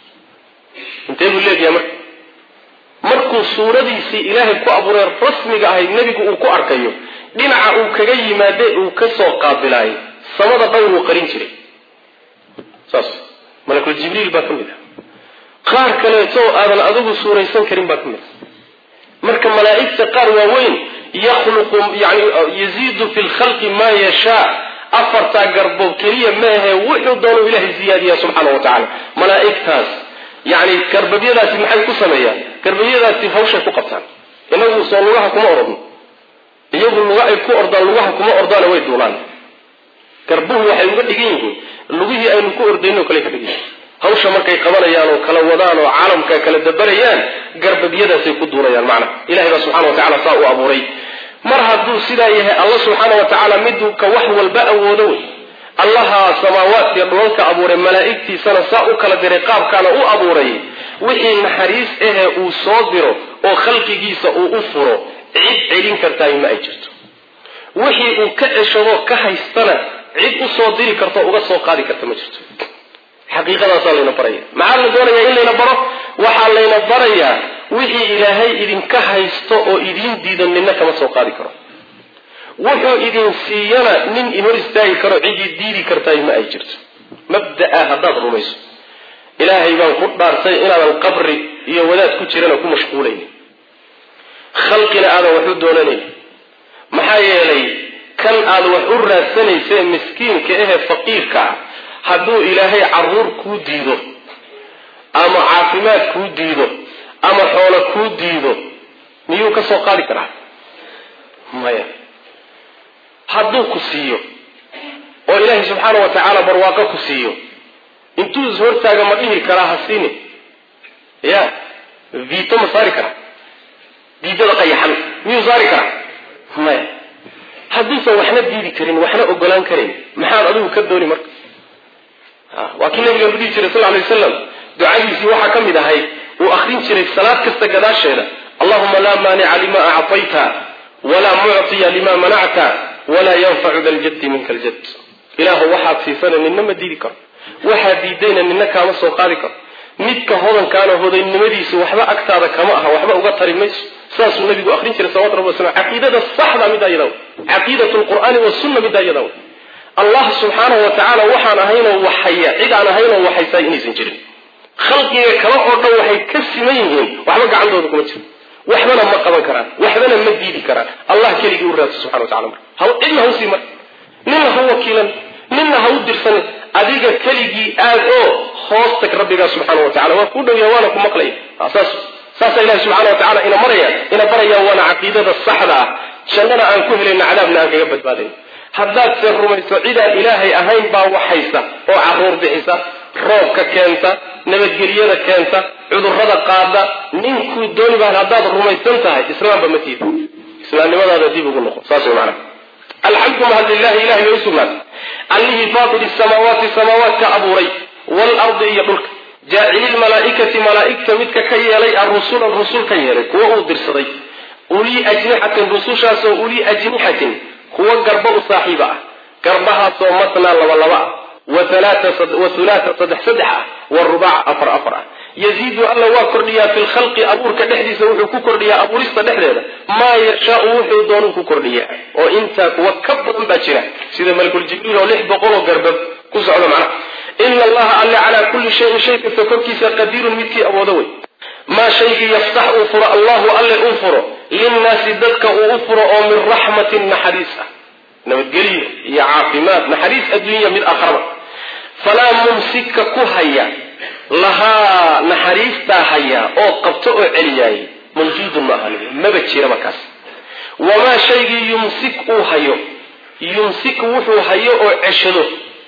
intee buu leegayaa marka markuu suuradiisii ilaahay ku abuuray rasmiga ahayd nebigu uu ku arkayo dhinaca uu kaga yimaade uu ka soo qaabilaayay samada dhowr uu qarin jiray saas malakul jibriil baa ka mid ah qaar kaleeto aadan adigu suuraysan karin baa ka mid ah marka malaa'igta qaar waaweyn yakhluqu yani yaziidu fi lkhalqi maa yashaa afartaa garbood keliya maahe wuxuu doonu ilahay ziyaadiya subxaana wa tacala malaa'igtaas yani garbabyadaasi maxay ku sameeyaan garbabyadaasi hawshay ku qabtaan inagu soo lugaha kuma orodno iyagu luga ay ku ordaan lugaha kuma ordaana way duulaan garbuhu waxay uga dhigan yihiin lugihii aynu ku ordayno kale ka dhigan yihin hawsha markay qabanayaan oo kala wadaan oo caalamka kala dabarayaan garbabyadaasay ku duulayaan macnaha ilahay baa subxana wa tacala saa u abuuray mar hadduu sidaa yahay alla subxaana wa tacaala miduu ka wax walba awoodo wey allaha samaawaadkiiyo dhulalka abuuray malaa'igtiisana saa u kala diray qaabkaana u abuuray wixii naxariis ahee uu soo diro oo khalqigiisa uu u furo cid celin kartaay ma ay jirto wixii uu ka ceshado ka haystana cid u soo diri karto uga soo qaadi karta ma jirto xaqiiqadaasaa layna baraya maxaa la doonayaa in layna baro waxaa layna barayaa wixii ilaahay idinka haysto oo idiin diidan ninna kama soo qaadi karo wuxuu idin siiyana nin inhor istaagi karo cidii diidi kartaay ma ay jirto mabda'a haddaad rumayso ilaahay baan ku dhaartay inaadan qabri iyo wadaad ku jirana ku mashquulaynin khalqina aadan wax u doonanayn maxaa yeelay kan aad wax u raadsanaysae miskiinka ahee faqiirka ah hadduu ilaahay caruur kuu diido ama caafimaad kuu diido ama xoolo kuu diido miyuu ka soo qaadi karaa maya hadduu ku siiyo oo ilaahay subxaana wa tacaala barwaaqo ku siiyo intuu is hortaaga ma dhihi karaa ha siini ya viito ma saari karaa diidada qayaxan miyuu saari karaa maya hadduusan waxna diidi karin waxna ogolaan karin maxaad adigu ka dooni marka waa kii nabiga dhihi jiray sal lay wasalam ducadiisii waxaa ka mid ahayd uu akrin jiray salaad kasta gadaasheeda allahuma laa maanica lima acطayta walaa mucطiya lima manacta walaa yanfacu da ljaddi minka ljad ilaahu waxaad siisana nina ma diidi karo waxaad diidayna nina kaama soo qaadi karo midka hodankaana hodaynimadiisu waxba agtaada kama aha waxba uga tari mayso saasuu nabigu akrin jiray salawatu rabbi waslam caqiidada saxda middaa iyada caqiidat lqur'aani wasunna middaa iyada allah subxaanahu wa tacaala waxaan ahaynoo waxaya cid aan ahaynoo waxaysaa inaysan jirin khalqiga kale oo dhan waxay ka siman yihiin waxba gacantooda kuma jiro waxbana ma qaban karaan waxbana ma diidi karaan allah keligii u raadsa subxana wa tacala marka ha cidna hau sii mar ninna ha wakiilan ninna ha u dirsanin adiga keligii aad oo hoos tag rabbigaa subxaana wa tacala waa kuu dhowya waana ku maqlaya saas saasaa ilahi subxana wa tacala ina maraya ina baraya waana caqiidada saxda ah jannana aan ku helayna cadaabna aan kaga badbaadayn haddaad se rumayso cidaan ilaahay ahayn baa waxaysa oo caruur bixisa roobka keenta nabadgelyada keenta cudurrada qaada ninkuu dooni baan haddaad rumaysan tahay islaamba ma tiida islaamnimadaada dib ugu noqo saas way macana alxamdu mahad lilahi ilahay bay u sugnaatay allihii faatiri samaawaati samaawaadka abuuray waalardi iyo dhulka jaacili lmalaa'ikati malaa'igta midka ka yeelay arusulan rusul ka yeelay kuwa uu dirsaday ulii ajnixatin rusushaasoo ulii ajnixatin kuwa garba u saaxiiba ah garbahaasoo matnaa laba laba ah wa hulaata saddex saddex ah wa rubac afar afar ah yaziidu alla waa kordhiyaa fi lkhalqi abuurka dhexdiisa wuxuu ku kordhiyaa abuurista dhexdeeda maa yashaau wuxuu doonuu ku kordhiyaa oo intaa kuwa ka badan baa jira sida malakuljibriil oo lix boqoloo garbab ku socda macnaha ina allaha alle calaa kulli shayin shay kasta korkiisa qadiirun midkii awoodo wey maa shaygii yaftax uu furo allahu alle uu furo linnaasi dadka uu u furo oo min raxmatin naxariis ah nabadgelyo iyo caafimaad naxariis adduunya mid akhraba falaa mumsika ku haya lahaa naxariistaa haya oo qabto oo celiyaayay mawjuudun ma ahan maba jiraba kaas wamaa shaygii yumsik uu hayo yumsik wuxuu hayo oo ceshado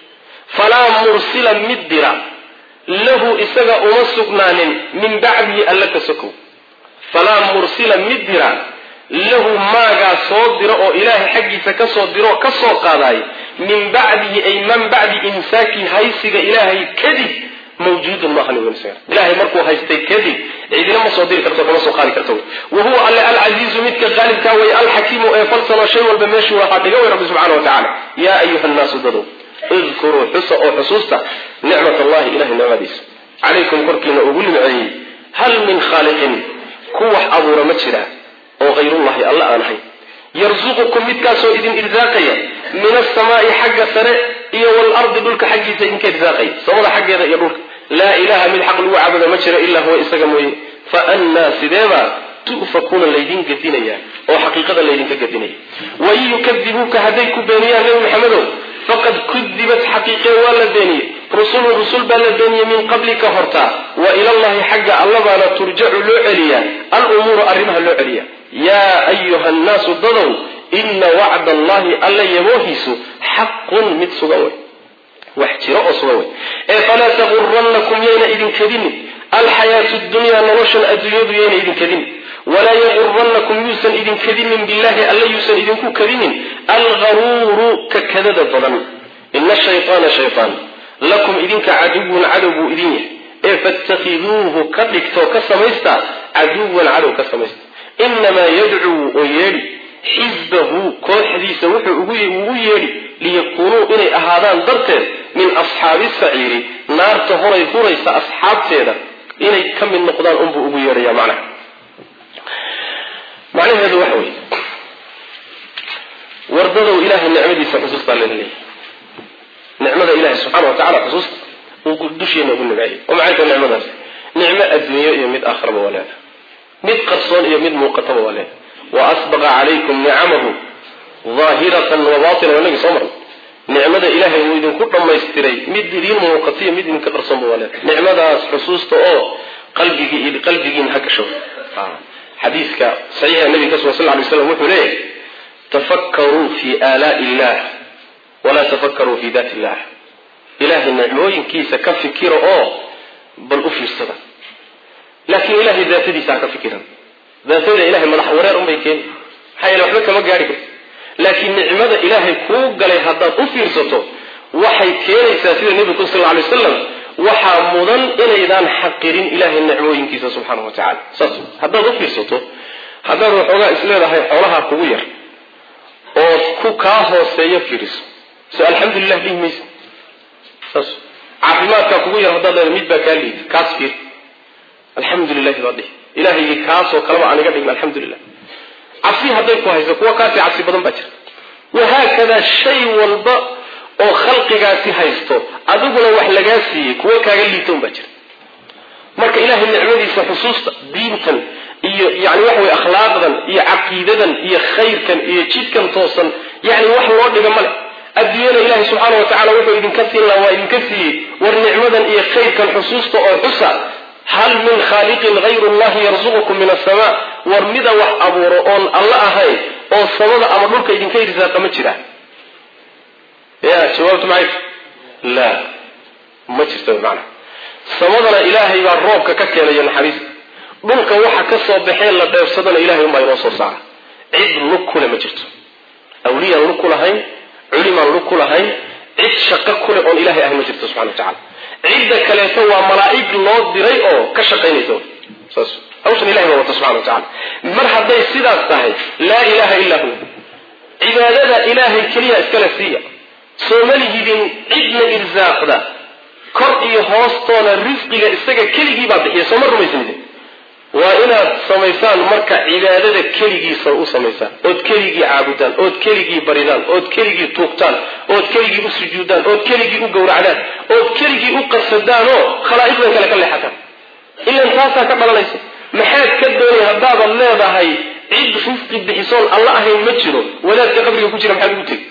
falaa mursila mid dira lahu isaga uma sugnaanin min bacdihi alla ka sokow falaa mursila mid dira lahu maagaa soo diro oo ilaahay xaggiisa ka soo diro ka soo qaadaay min bacdihi ay man bacdi imsaaki haysiga ilaahay kadib mawjuudun maahan ilahay markuu haystay kadib cidina ma soo diri karto kama soo qaadi karto wa huwa alle alcasiizu midka qaalibkaa way alxakiimu ee falsano shay walba meeshuu waxaa dhiga way rabbi subxana wa tacala yaa ayuha nnaasu dadow idkuruu xusa oo xusuusta nicmat allahi ilahay nicmadiisa calaykum korkiina ugu nimceeyey hal min khaaliqin ku wax abuura ma jira oo hayrullahi alla aan ahayn yarsuqukum midkaasoo idin irsaaqaya min asamaai xagga sare iyo waalardi dhulka xaggiisa idinka irsaaqaya samada xaggeeda iyo dhulka laa ilaha mid xaq lagu caabuda ma jiro ilaa huwa isaga mooye fa annaa sideebaa tu'fakuuna laydin gedinaya oo xaqiiqada laydinka gedinaya wain yukadibuuka hadday ku beeniyaan nebi maxamedow faqad kudibat xaqiiqee waa la beeniyey rusulun rusul baa la beeniyey min qablika hortaa wa ilallahi xagga allabaana turjacu loo celiyaa alumuuru arrimaha loo celiya yaa ayuha nnaasu dadow ina wacda allahi alla yaboohiisu xaqun mid sugan wey wax jiro oo sugan wey ee falaa tagurannakum yayna idin kadinin alxayaatu dunyaa noloshan adduunyadu yayna idin kadinin walaa yagurannakum yuusan idin kadinin billahi alla yuusan idinku kadinin algaruuru ka kadada badan ina shayطaana shayطaan lakum idinka caduwun cadow buu idin yahay ee faاtakhiduuhu ka dhigtoo ka samaysta caduwan cadow ka samaysta inamaa yadcuu oo yeedhi xisbahu kooxdiisa wuxuu ugu yeedhi liyakuunuu inay ahaadaan darteed min asxaabi saciiri naarta horay huraysa asxaabteeda inay ka mid noqdaan unbuu ugu yeedhaya macnaha macnaheedu waxa weeye wardadow ilaahay nicmadiisa xusuustaa lala leeyahy nicmada ilahay subxaana wa tacala xusuusta uu dusheena ugu nimeeyey oo maxay tahay nicmadaas nicmo adduunyo iyo mid aakhiraba waa leedahay mid qarsoon iyo mid muuqataba waa leedahay wa asbaqa calaykum nicamahu daahiratan wa baatinan waa nagi soo marnay nicmada ilaahay wuu idinku dhammaystiray mid idiin muuqata iyo mid idinka qarsoonba waa leedahay nicmadaas xusuusta oo qalbigii qalbigiina ha gasho xadiiska saxiixa nabiga ka sugan sal ly slam wuxuu leeyahay tafakkaruu fi aalaai illah walaa tafakkaruu fi daati illah ilaahay nicmooyinkiisa ka fikira oo bal u fiirsada laakiin ilahay daatadiisa ha ka fikiran daatada ilahay madax wareer unbay keeni maxaa yeele waxba kama gaari karti laakiin nicmada ilaahay kuu galay haddaad u fiirsato waxay keenaysaa sida nebigu sal lla lay wasalam waxaa mudan inaydaan xaqirin ilahay nicmooyinkiisa subxaana wa tacala saas haddaad u fiirsato haddaad waxoogaa isleedahay xoolaha kugu yar oo ku kaa hooseeya fiiriso so alxamdulilah dhihi maysa saas caafimaadkaa kugu yar haddaad leedahay mid baa kaa liida kaas fiir alxamdu lilahi baad dhihi ilahaygii kaasoo kaleba aan iga dhigin alxamdulilah cabsi hadday ku hayso kuwa kaasi cabsi badan baa jira wahaakadaa shay walba oo khalqigaasi haysto adiguna wax lagaa siiyey kuwa kaaga liita un baa jira marka ilahay nicmadiisa xusuusta diintan iyo yani waxa weye akhlaaqdan iyo caqiidadan iyo khayrkan iyo jidkan toosan yani wax loo dhiga male adduunyada ilahay subxaana wa tacala wuxuu idinka siin laha waa idinka siiyey war nicmadan iyo khayrkan xusuusta oo xusa hal min khaaliqin hayru llahi yarsuqukum min asama war mida wax abuuro oon alla ahayn oo samada ama dhulka idinka irsaaqa ma jira ya jawaabtu maxay la ma jirta macana samadana ilaahay baa roobka ka keenayo naxariista dhulka waxa ka soo baxee la dheefsadana ilahay unbaa inoo soo saara cid lug kule ma jirto awliyaan lug ku lahayn culimaan lug ku lahayn cid shaqo kule oon ilahay ahayn ma jirto subxana wa tacala cidda kaleeto waa malaa'ig loo diray oo ka shaqaynaysa saas hawshan ilahay baa wata subxana wa tacala mar hadday sidaas tahay laa ilaha illaa huwa cibaadada ilaahay keliya iskale siiya sooma lihidin cidna irsaaqda kor iyo hoostoona risqiga isaga keligii baa bixiya sooma rumaysanidin waa inaad samaysaan marka cibaadada keligiisa u samaysaan ood keligii caabudaan ood keligii baridaan ood keligii tuugtaan ood keligii u sujuudaan ood keligii u gowracdaan ood keligii u qasadaan oo khalaa'iqdan kale ka leexataan ilan taasaa ka dhalanaysa maxaad ka doonay haddaadan leedahay cid risqi bixisoon alla ahayn ma jiro wadaadka qabriga ku jira maxaad ugu tegi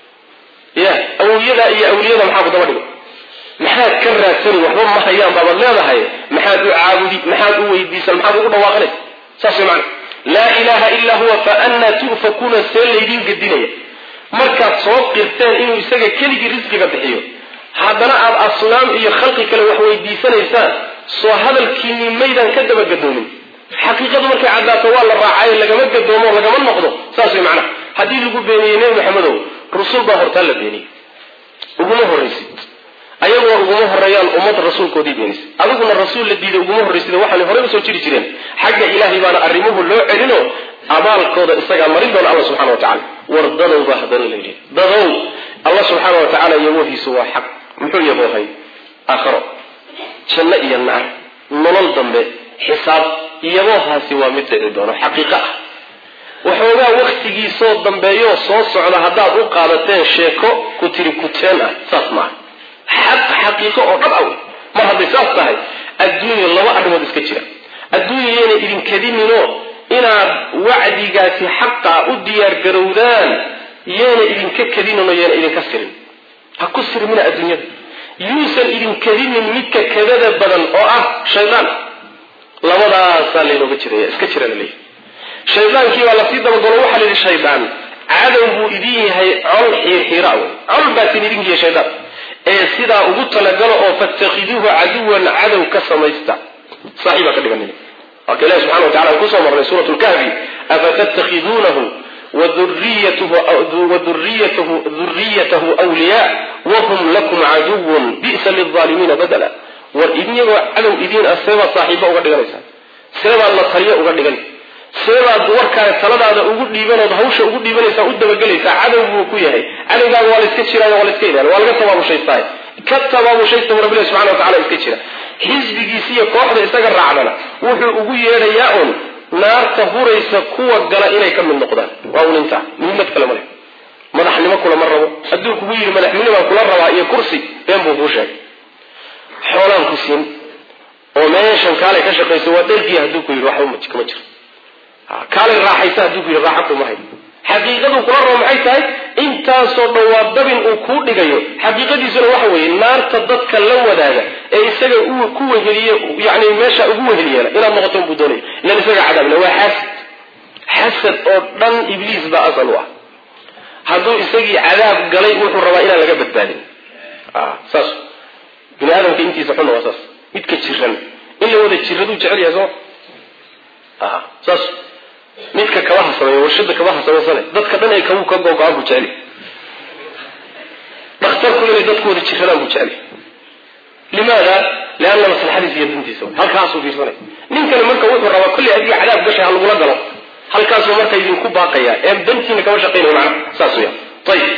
ya awliyada iyo awliyada maxaa ku daba dhigo maxaad ka raadsani waxba ma hayaan baabaad leedahay maxaad u caabudi maxaad u weydiisan maxaad ugu dhawaaqanaysa saas way macana laa ilaha illaa huwa fa annaa tu'fakuuna see laydiin gedinaya markaad soo qirteen inuu isaga keligii risqiga bixiyo haddana aad asnaam iyo khalqi kale wax weydiisanaysaan soo hadalkiinii maydaan ka daba gadoomin xaqiiqadu markay caddaato waa la raacayo lagama gadoomo lagama noqdo saas way macnaha haddii lagu beeniyey nebi maxamedow rusul baa hortaa la beeniyey uguma horraysid ayaguna uguma horeeyaan ummad rasuulkoodii beenisa adiguna rasuul la diiday uguma horraysida waxaana horey usoo jiri jireen xagga ilaahay baana arrimuhu loo celino abaalkooda isagaa marin doona alla subxana wa tacala war dadow baa haddana la yidhi dadow alla subxaana wa tacaala yaboohiisu waa xaq muxuu yaboohay aakharo janno iyo naar nolol dambe xisaab iyaboohaasi waa mid dhici doono xaqiiqo ah waxoogaa waktigiisoo dambeeyoo soo socda haddaad u qaadateen sheeko ku tiri kuteen ah saas maaha xaq xaqiiqo oo dhab aw mar hadday saas tahay adduunya laba arrimood iska jira adduunya yayna idinkadininoo inaad wacdigaasi xaqa u diyaargarowdaan yayna idinka kadinino yayna idinka sirin ha ku sirmina adduunyada yuusan idinkadinin midka kadada badan oo ah shaydaan labadaasaa laynooga jiraya iska jira laleeyahy shaydaankii baa lasii dabagalo waxaa la yidhi shaydaan cadow buu idin yahay col xiirxiira wey col baasin idinkiiya shaydaan ee sidaa ugu talagalo oo fatakhiduuhu caduwan cadow ka samaysta saaxiibaa ka dhiganina waaka ilahi subxana wa tacala aan kusoo marnay suurat lkahfi afatattakhiduunahu waduriyatahu wliyaa wahum lakum caduwun bi'sa lilaalimiina badala war idinyagoo cadow idiin ah seebaad saaxiibo uga dhiganaysaa seebaad la taliyo uga dhigan seebaad warkaale taladaada ugu dhiibanood hawsha ugu dhiibanaysaa u dabagelaysaa cadow buu ku yahay cadowgaaga waa la iska jiraayo waa la iska ilaali waa laga tabaabushaystaay ka tabaabushaysta bu rabbilahi subxana wa tacala iska jira xisbigiisi iyo kooxda isaga raacdana wuxuu ugu yeedhayaa un naarta huraysa kuwa gala inay ka mid noqdaan waa un intaa muhiimad kale male madaxnimo kulama rabo hadduu kugu yidhi madaxnimobaan kula rabaa iyo kursi been buu kuu sheegay xoolaan ku siin oo meeshan kaalay ka shaqayso waa dhergiya hadduu ku yidhi waxba kama jiro kaalay raaxaysa hadduu ku yidhi raaxa kuma hay xaqiiqadu kula rabo maxay tahay intaasoo dhan waa dabin uu kuu dhigayo xaqiiqadiisuna waxa weeye naarta dadka la wadaaga ee isaga uu ku weheliye yani meesha ugu weheliyeela inaad noqoto buu doonaya ilan isaga cadaabna waa xasad xasad oo dhan ibliis baa asal u ah hadduu isagii cadaab galay wuxuu rabaa inaan laga badbaadin saas bini aadamka intiisa xunna waa saas midka jiran in la wada jiraduu jecel yahay soo saas midka kabaha sameeya warshada kabaha samaysane dadka dhan ay kabuu ka googo-aan buu jecel dhakhtarku inay dadku wada jiradaan buu jecel limaada lianna maslaxadiisa iyo dantiisa halkaasuu fiirsanay ninkani marka wuxuu rabaa kolley adiga cadaab gashay ha lagula galo halkaasuu marka idinku baaqaya ee dantiina kama shaqaynayo macna saas weya ayib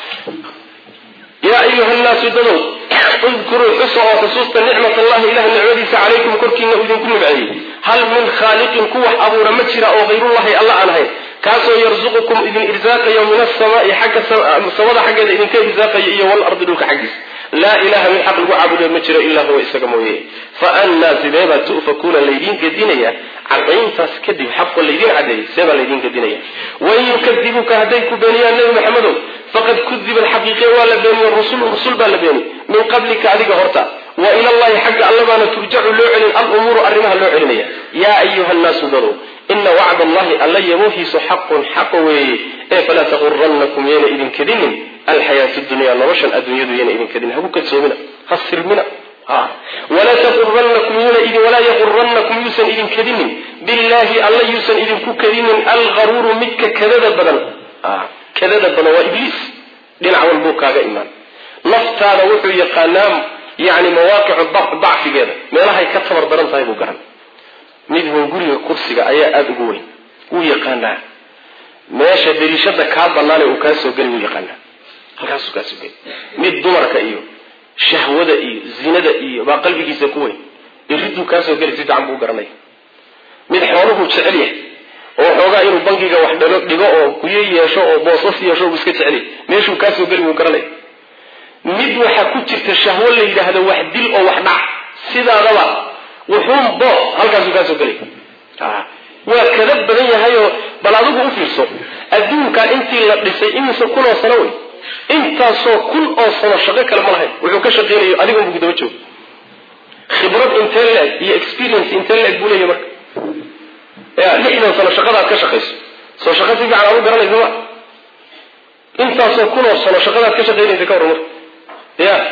yaa ayuha nnaasu dadow udkuruu xusa oo xusuusta nicmat allahi ilah nicmadiisa calaykum korkiina uu idinku nimceeyey hal min khaaliqin ku wax abuura ma jira oo hayrullahi alla aan ahayn kaasoo yarzuqukum idin irsaaqayo min asamaai xagga samada xaggeeda idinka irsaaqayo iyo walardi dhulka xaggiisa laa ilaha mid xaq lagu caabudayo ma jiro ilaa huwa isaga mooye fa annaa sideebaa tu'fakuuna laydiin gedinaya cadayntaas kadib xaqo laydiin cadeeyey seebaa laydiin gedinaya wain yukadibuuka hadday ku beeniyaan nebi maxamedow faqad kudiba alxaqiiqiya waa la beeniye rusul rusul baa la beeni min qablika adiga horta wa ila llahi xagga alla baana turjacu loo celin alumuuru arrimaha loo celinaya yaa ayuha nnaasu dadow ina wacd allahi alla yaboohiisu xaqun xaqa weeye ee falaa taqurannakum yayna idin kadinin alxayaatu dunya noloshan adduunyadu yayna idin kadinin haku kadsoomina ha sirmina walaa taqurannakum walaa yaqurannakum yuusan idin kadinin billahi alla yuusan idinku kadinin algaruuru midka kadada badan kadada badan waa ibliis dhinac walbuu kaaga imaan naftaada wuxuu yaqaanaa yani mawaaqicu dacfigeeda meelahay ka tabar daran tahay buu garan midhun guriga kursiga ayaa aada ugu weyn wuu yaqaanaa meesha dariishada kaa banaane uu kaa soo geli wuu yaqaanaa halkaasuu kaa soo geli mid dumarka iyo shahwada iyo zinada iyo baa qalbigiisa ku weyn iriduu kaa soo geli si fiican buu garanaya mid xooluhuu jecel yahay oo xoogaa inuu bankiga wax dhalo dhigo oo kuyo yeesho oo boosas yeesho buu iska jecel yahay meeshuu kaa soo geli wuu garanaya mid waxaa ku jirta shahwo la yidhaahdo wax dil oo wax dhac sidaadaba wuxuun bo halkaasuu kaa soo gelay waa kada badan yahayoo bal adigu u fiirso adduunkaa intii la dhisay imise kun oo sano wey intaasoo kun oo sano shaqo kale ma lahayn wuxuu ka shaqaynayo adigun buu daba joogo khibrad intee leeg iyo experience intee leeg buu leeyahy marka ya lixdan sano shaqadaad ka shaqayso soo shaqo si fiican aad u garanaysa ma intaasoo kun oo sano shaqadaad ka shaqaynaysa ka warran marka ya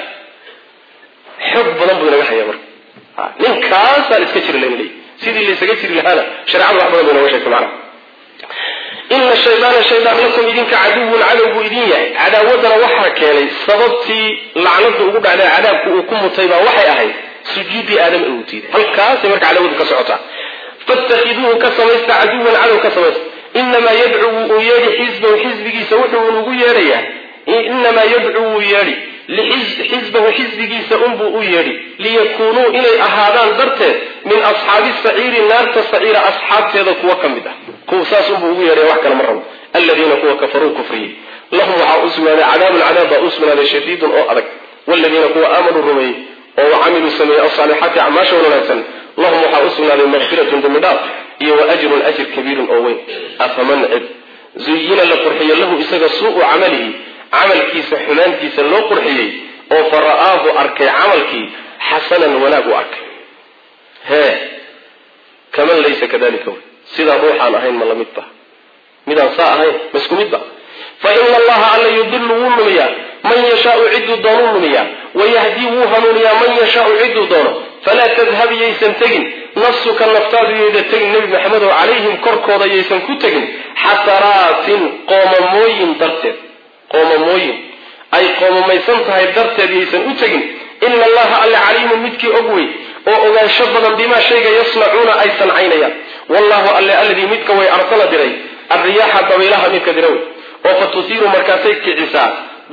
xoog badan buu inaga hayaa marka ninkaasaan iska jiri layn leey sidii laysaga jiri lahaana shareecadu wax badan bay nooga sheegtay macnaha ina shaydaana shaydaan lakum idinka caduwun cadow buu idin yahay cadaawadana waxaa keenay sababtii lacnada ugu dhacday cadaabku uu ku mutay baa waxay ahayd sujuudii aadam uu diiday halkaasay marka cadaawadu ka socotaa fatakhiduuhu ka samaysta caduwan cadow ka samaysta inamaa yadcu wuu yeedhi xisbahu xisbigiisa wuxuu ugu yeedhayaa inamaa yadcu wuu yeedhi xisbahu xisbigiisa unbuu u yeedhi liyakuunuu inay ahaadaan darteed min asxaabi saciiri naarta saciira asxaabteeda kuwa ka mid ah kuwa saas unbuu ugu yeedhaya wax kale ma rabo aladiina kuwa kafaruu kufriyey lahum waxaa u sugnaaday cadaabun cadaab baa u sugnaaday shadiidun oo adag waladiina kuwa aamanuu rumeeyey oo camiluu sameeyey alsaalixaati acmaasha wanaagsan lahum waxaa u sugnaaday makfiratun dembi dhaaf iyo wa ajrun ajir kabiirun oo weyn afaman cid zuyina la qurxiyo lahu isaga suu'u camalihi camalkiisa xumaantiisa loo qurxiyey oo fa ra'aahu arkay camalkii xasanan wanaag u arkay hee kaman laysa kadalika wey sidaa ruuxaan ahayn ma lamid ba midaan saa ahayn ma isku mid ba fa ina allaha alla yudilu wuu lumiyaa man yashaau ciduu doonuu lumiyaa wayahdii wuu hanuuniyaa man yashaau ciduu doono falaa tadhab yaysan tegin nafsuka naftaadu yayda tegin nebi maxamedow calayhim korkooda yaysan ku tegin xataraatin qoomamooyin darteed qoomamooyin ay qoomamaysan tahay darteed yaysan u tegin ina allaha alle caliimun midkii og wey oo ogaansho badan bimaa shayga yasnacuuna ay sancaynayaan wallahu alle alladii midka way arsala diray arriyaaxa dabaylaha midka dira wey oo fa tusiiru markaasay kicisaa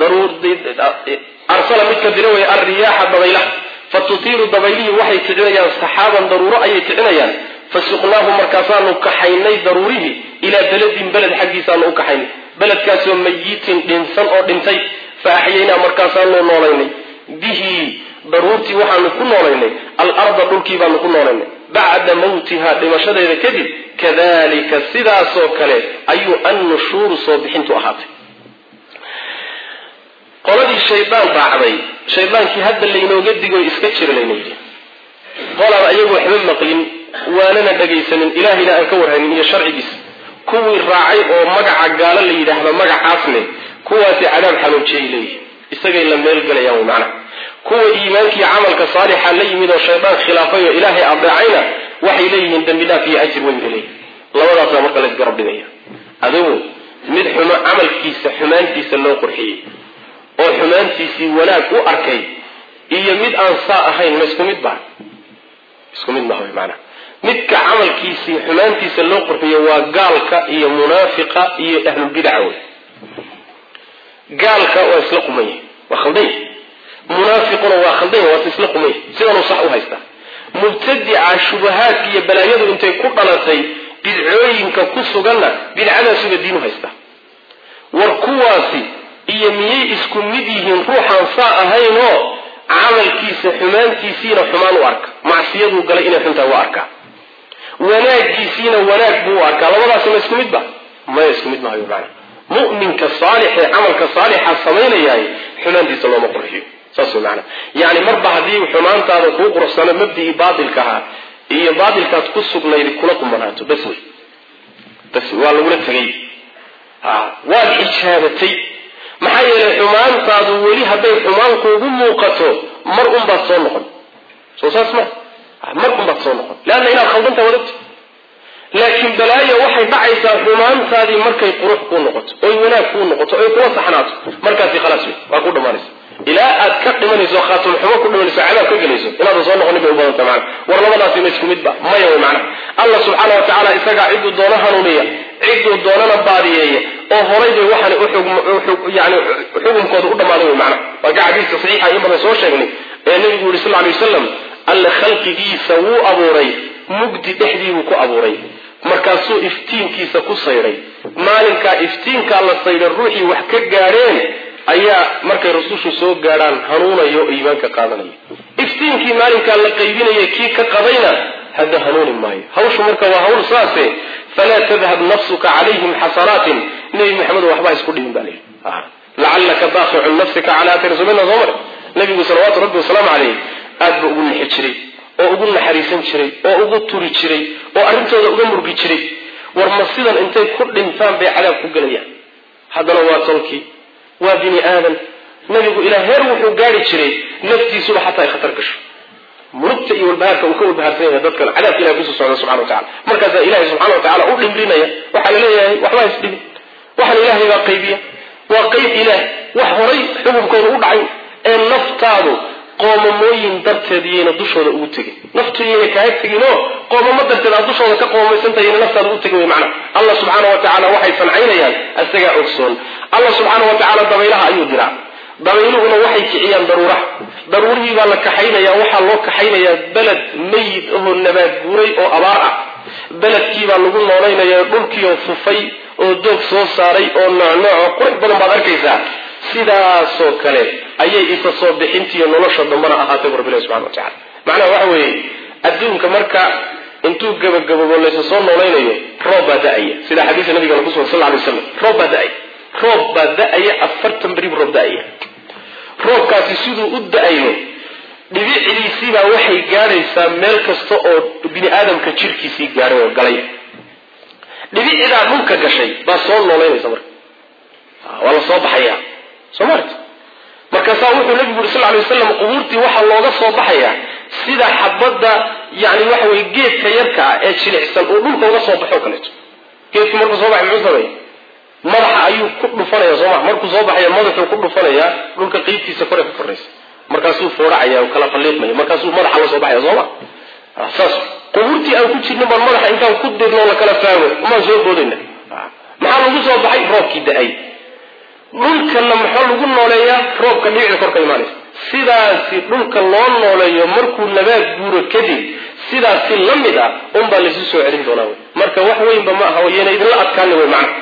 arsala midka dira wey arriyaaxa dabaylaha fa tutiiru dabaylihii waxay kicinayaan saxaaban daruuro ayay kicinayaan fasuqnaahu markaasaanu kaxaynay daruurihii ilaa beledin beled xaggiisaanu u kaxaynay beledkaasoo mayitin dhinsan oo dhintay fa axyaynaa markaasaanu noolaynay bihi daruurtii waxaanu ku noolaynay alarda dhulkii baanu ku noolaynay bacda mawtiha dhimashadeeda kadib kadalika sidaasoo kale ayuu annushuuru soo bixintu ahaatay qoladii shaydaan raacday shaydaankii hadda laynooga digo iska jira layna yidhi qolaan ayagu waxba maqlin waanana dhagaysanin ilaahayna aan ka warhanin iyo sharcigiisa kuwii raacay oo magaca gaalo la yidhaahda magacaasne kuwaasi cadaab xanuujiyay leeyihin isagay la meelgelayaan wy macnaha kuwa iimaankii camalka saalixa la yimid oo shaydaan khilaafay oo ilaahay adeecayna waxay leeyihiin dembi dhaaf iyo ajir weyn bay leeyihin labadaasaa marka laysgarab dhigaya adigu mid xumo camalkiisa xumaantiisa loo qurxiyey oo xumaantiisii wanaag u arkay iyo mid aan saa ahayn ma isku mid ba isku mid maha maanaa midka camalkiisii xumaantiisa loo qurxiyo waa gaalka iyo munaafiqa iyo ahlulbidaca wey gaalka waa isla qumanya waa khaldanya munaafiquna waa khaldanya waase isla qumanya sidanuu sax u haystaa mubtadica shubahaadka iyo balaayadu intay ku dhalatay bidcooyinka ku suganna bidcadaasuba diinu haystaa war kuwaasi iyo miyay isku mid yihiin ruuxaan saa ahaynoo camalkiisa xumaantiisiina xumaan u arka macsiyaduu galay inay xuntahay waa arkaa wanaagiisiina wanaag buu u arkaa labadaasi ma isku mid ba maya isku mid mahayo maana mu'minka saalixee camalka saalixa samaynayahay xumaantiisa looma qurxiyo saas way maana yani marba haddii xumaantaada kuu quruxsano mabdii baatilka ahaa iyo baatilkaad ku sugnayd kula qumanaato bas wey bas waa lagula tegay waad xijaabatay maxaa yeelay xumaantaadu weli hadday xumaan kuugu muuqato mar unbaad soo noqon soo saas ma mar unbaad soo noqon leanna inaad khaldantaa wadagto laakiin balaayo waxay dhacaysaa xumaantaadii markay qurux kuu noqoto oy wanaag kuu noqoto oy kula saxnaato markaasi khalaas wey waa ku dhammaanaysa ilaa aad ka dhimanayso khaatum xumo ku dhimanayso cadaab ka gelayso inaadan soo noqonin bay u badanta macana war labadaasi ma isku midba maya wey macnaha allah subxaana wa tacaala isagaa cidduu doono hanuuniya cidduu doonana baadiyeeya oo horay bay waxaan yani xukunkooda u dhammaaday wey macnaha waa ka xadiiska saxiixa in badan soo sheegnay ee nabigu yuri sal lla alay wasalam alle khalqigiisa wuu abuuray mugdi dhexdiibuu ku abuuray markaasuu iftiinkiisa ku sayday maalinkaa iftiinkaa la sayday ruuxii wax ka gaadheen ayaa markay rasushu soo gaadhaan hanuunayo oo iimaanka qaadanaya iftiinkii maalinkaa la qaybinaya kii ka qadayna hadda hanuuni maayo hawshu marka waa hawl saase falaa tadhab nafsuka calayhim xasanaatin nebi maxamedo waxbaa isku dhihin baa layidhi lacallaka baaqicun nafsika cala athari sumina soo mare nabigu salawaatu rabbi wasalaamu caleyh aad ba ugu nixi jiray oo ugu naxariisan jiray oo ugu turi jiray oo arrintooda uga murgi jiray war ma sidan intay ku dhintaan bay cadaab ku gelayaan haddana waa tolkii waa bini aadan nabigu ilaa heer wuxuu gaari jiray naftiisuba xataa ay khatar gasho murugta iyo walbahaarka uu ka walbahaarsan yahay dadkan cadaabka ilahay kusoo socda subxana wa tacala markaasaa ilahay subxana wa tacala u dhimrinaya waxaa la leeyahay waxbaa isdhibin waxaan ilaahay baa qaybiya waa qayb ilaah wax horay xukunkooda u dhacay ee naftaadu qoomamooyin darteed iyayna dushooda ugu tegin naftu iyayna kaaga tegin oo qoomamo darteed aad dushooda ka qoomamaysantahay iyayna naftaada ugu tegin wey macna allah subxaana wa tacaala waxay sancaynayaan isagaa ogsoon allah subxaana wa tacaala dabaylaha ayuu diraa dabayluhuna waxay kiciyaan daruuraha daruurihii baa la kaxaynayaa waxaa loo kaxaynayaa beled mayid ahoo nabaad guuray oo abaar ah beledkiibaa lagu noolaynaya dhulkiioo fufay oo doog soo saaray oo noocnooco qurux badan baad arkaysaa sidaasoo kale ayay isa soo bixintiiyo nolosha dambana ahaatay bu rabbilahi subxana wa tacala macnaha waxa weeye adduunka marka intuu gabagababo laysa soo noolaynayo roob baa da-aya sida xadiisa nabigana kusugan sal ly waslam roob baa da-aya roob baa da-aya afartan beri bu roob da-aya roobkaasi siduu u da-ayo dhibicdiisiibaa waxay gaadhaysaa meel kasta oo bini aadamka jirkiisii gaadhay oo galay dhibicdaa dhulka gashay baa soo noolaynaysa marka waa la soo baxaya soo maarta markaasaa wuxuu nabigu yuri sal ly wasalam qubuurtii waxaa looga soo baxayaa sida xabadda yani waxa weye geedka yarka ah ee jilicsan uu dhulka uga soo baxo kaleeto geedkii markuu soo baxay muxuu sameeya madaxa ayuu ku dhufanaya sooma markuu soo baxaya madaxuu ku dhufanayaa dhulka qeybtiisa kore ka koraysa markaasuu fooracaya oo kala falliiqmaya markaasuu madaxa la soo baxaya sooma saas qubuurtii aan ku jirnin baan madaxa intaan ku dirno la kala faago maan soo boodayna maxaa lagu soo baxay roobkii da-ay dhulkana maxaa lagu nooleeyaa roobka dhibicda korka imaanaysa sidaasi dhulka loo nooleeyo markuu nabaad guuro kadib sidaasi la mid ah unbaa laysu soo celin doonaa wy marka wax weynba ma aha wayna idinla adkaani wey macna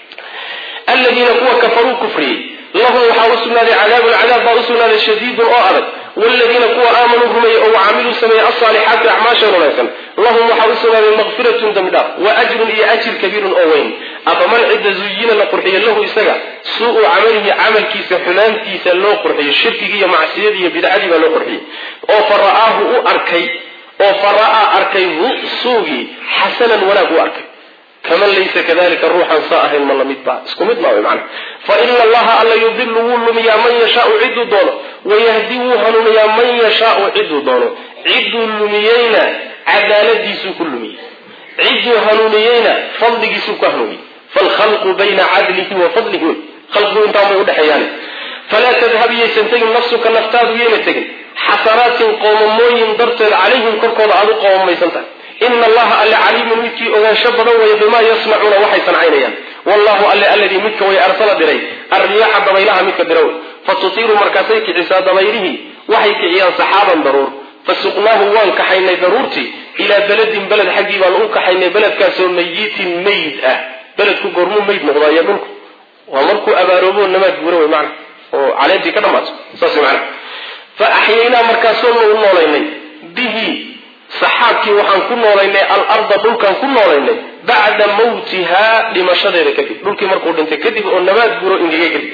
aladiina kuwa kafaruu kufriyey lahum waxaa u sugnaaday cadaabun cadaab baa u sugnaaday shadiidun oo adag wladiina kuwa aamanuu rumeeyey oo wacamiluu sameeyey alsaalixaati acmaashan wanaagsan lahum waxaa u sugnaaday makfiratun dembidhaaf wa ajrun iyo ajir kabiirun oo weyn afaman cidda zuyina la qurxiyo lahu isaga suu-u camalihi camalkiisa xumaantiisa loo qurxiyo shirkigii iyo macsiyadii iyo bidcadii baa loo qurxiyey oo fa ra'aahu u arkay oo fa ra'aa arkay hu suugii xasanan wanaag u arkay kaman laysa kadalika ruuxan saa ahayn ma lamid ba isku mid ma man fa ina allaha alla yudilu wuu lumiyaa man yashaau ciduu doono wayahdi wuu hanuuniyaa man yashaau ciduu doono ciduu lumiyeyna cadaaladiisuu ku lumiyey ciduu hanuuniyeyna fadligiisuu ku hanuuniyey falkhalqu bayna cadlihi wa fadlihi wey khalqigu intaan bay udhexeeyaan falaa tadhab yaysan tegin nafsuka naftaadu yayna tegin xasanaatin qoomamooyin darteed calayhim korkooda aad u qoomamaysan tahay ina allaha alle caliimun midkii ogaansho badan weeye bimaa yasnacuuna waxay sancaynayaan wallahu alle alladii midka way arsala diray arriyaxa dabaylaha midka dira wey fatutiiru markaasay kicisaa dabaylihii waxay kiciyaan saxaaban daruur fasuqnaahu waan kaxaynay daruurtii ilaa beledin beled xaggii baan u kaxaynay beledkaasoo mayitin mayd ah beledku goormuu mayd noqdaayo dhulku waa markuu abaaroobo namaad guura wey mana oo caleentii ka dhamaato saas mana fa axyaynaa markaasoonu u noolaynay bihi saxaabkii waxaan ku noolaynay alarda dhulkaan ku noolaynay bacda mawtihaa dhimashadeeda kadib dhulkii markuu dhintay kadib oo nabaad guro ingegay kadib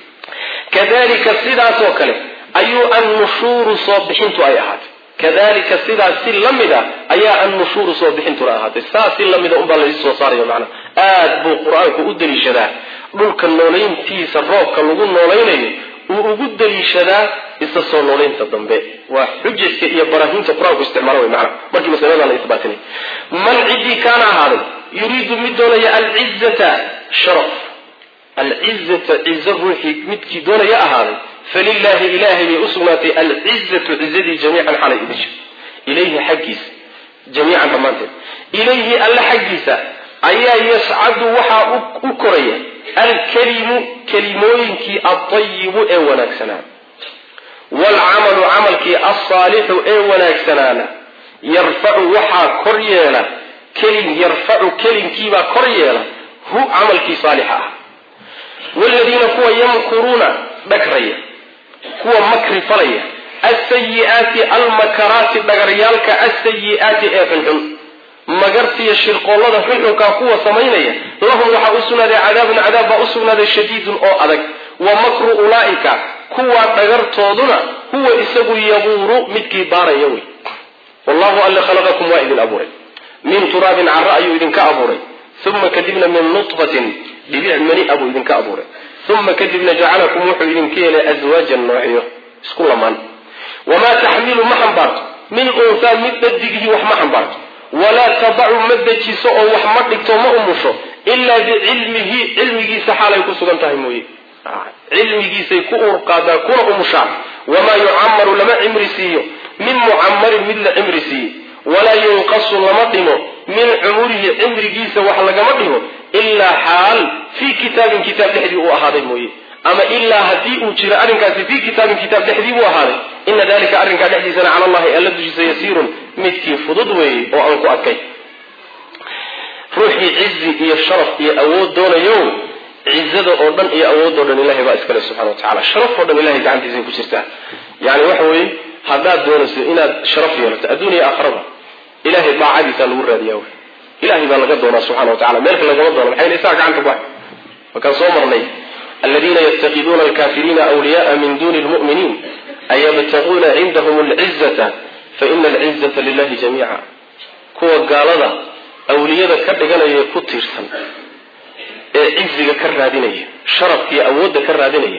kadalika sidaasoo kale ayuu annushuuru soo bixintu ay ahaatay kadalika sidaas si la mid a ayaa annushuuru soo bixintuna ahaatay saas si la mida unbaa laisoo saaraya macnaa aad buu qur-aanku u daliishadaa dhulka noolayntiisa roobka lagu noolaynayo uu ugu daliishadaa isa soo noolaynta dambe waa xujajka iyo baraahiinta qur-aanku isticmaala wey macana markii masalada la isbaatinay man ciddii kaana ahaaday yuriidu mid doonaya alcizata sharaf alcizata cizo ruuxii midkii doonaya ahaaday falilaahi ilaahay bay u sugnaatay alcizatu cizadii jamiican xalay idisha ilayhi xaggiisa jamiican dhammaanteed ilayhi alle xaggiisa ayaa yascadu waxaa u koraya alkelimu kelimooyinkii altayibu ee wanaagsanaa waalcamalu camalkii alsaalixu ee wanaagsanaana yarfacu waxaa kor yeela kelim yarfacu kelimkiibaa kor yeela hu camalkii saalixa ah waaladiina kuwa yamkuruuna dhagraya kuwa makri falaya alsayi'aati almakaraati dhagaryaalka alsayi'aati ee xunxun magartiyo shirqoollada xunxunkaa kuwa samaynaya lahum waxaa u sugnaaday cadaabun cadaab baa u sugnaaday shadiidun oo adag wa makru ulaa'ika kuwa dhagartooduna huwa isagu yabuuru midkii baaraya wey wallahu alle khalaqakum waa idin abuuray min turaabin cara ayuu idinka abuuray uma kadibna min nutfatin dhibic mani a buu idinka abuuray uma kadibna jacalakum wuxuu idinka yeelay aswaajan noocyo isku lamaan wamaa taxmilu ma xambaarto min unsaa mid dhadigihii wax ma xambaarto walaa tadacu ma dejiso oo wax ma dhigto ma umusho ilaa bicilmihi cilmigiisa xaalay ku sugan tahay mooye cilmigiisay ku urqaadaa kuna umushaan wamaa yucamaru lama cimri siiyo min mucamarin mid la cimri siiye walaa yunqasu lama dhimo min cumurihi cimrigiisa wax lagama dhigo ilaa xaal fii kitaabin kitaab dhexdii uu ahaaday mooye ama ilaa haddii uu jiro arrinkaasi fii kitaabin kitaab dhexdii buu ahaaday ina dalika arrinkaa dhexdiisana cala allahi alla dushiisa yasiirun midkii fudud weeye oo aan ku adkay ruuxii cizi iyo sharaf iyo awood doonayo cizada oo dhan iyo awood oo dhan ilahay baa iskale subxana wa tacala sharaf oo dhan ilahay gacantiisay ku jirtaa yani waxa weeye haddaad doonayso inaad sharaf yeelato adduuniya aakharaba ilahay daacadiisaa lagu raadiyaa wey ilahay baa laga doonaa subxana wa tacala meelka lagama doono maxay isaga gacanta ku hay markaan soo marnay aladiina yatakiduuna alkafiriina awliyaءa min duni lmu'miniin ayabtaguuna cindahum alcizata faina alcizata lilahi jamiica kuwa gaalada awliyada ka dhiganaya ku tiirsan ee ciziga ka raadinaya sharafkiiyo awoodda ka raadinaya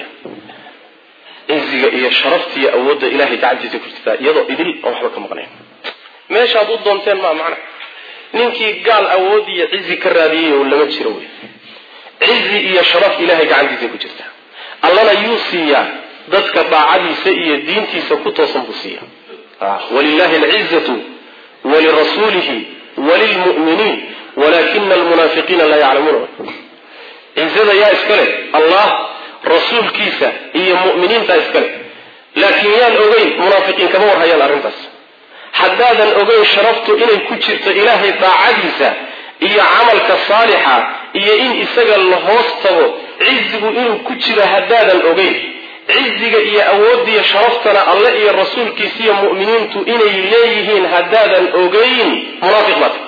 ciziga iyo sharaftiiyo awoodda ilahay gacantiisa ku jirtaa iyadoo idil oon waxba ka maqnayn meeshaad u doonteen maa macna ninkii gaal awood iyo cizi ka raadiyay oo lama jiro wey cizi iyo sharaf ilahay gacantiisa ku jirta allana yuu siiyaa dadka daacadiisa iyo diintiisa ku toosan buu siiya walilahi alcizatu walirasuulihi walilmu'miniin walakina almunaafiqiina laa yaclamuuna cizada yaa iska leh allah rasuulkiisa iyo mu'miniintaa iska leh laakiin yaan ogeyn munaafiqiin kama warhayaan arrintaas haddaadan ogeyn sharaftu inay ku jirto ilaahay daacadiisa iyo camalka saalixa iyo in isaga la hoos tago cizigu inuu ku jiro haddaadan ogeyn ciziga iyo awooddiiyo sharaftana alle iyo rasuulkiisa iyo mu'miniintu inay leeyihiin haddaadan ogeyn munaafiq baad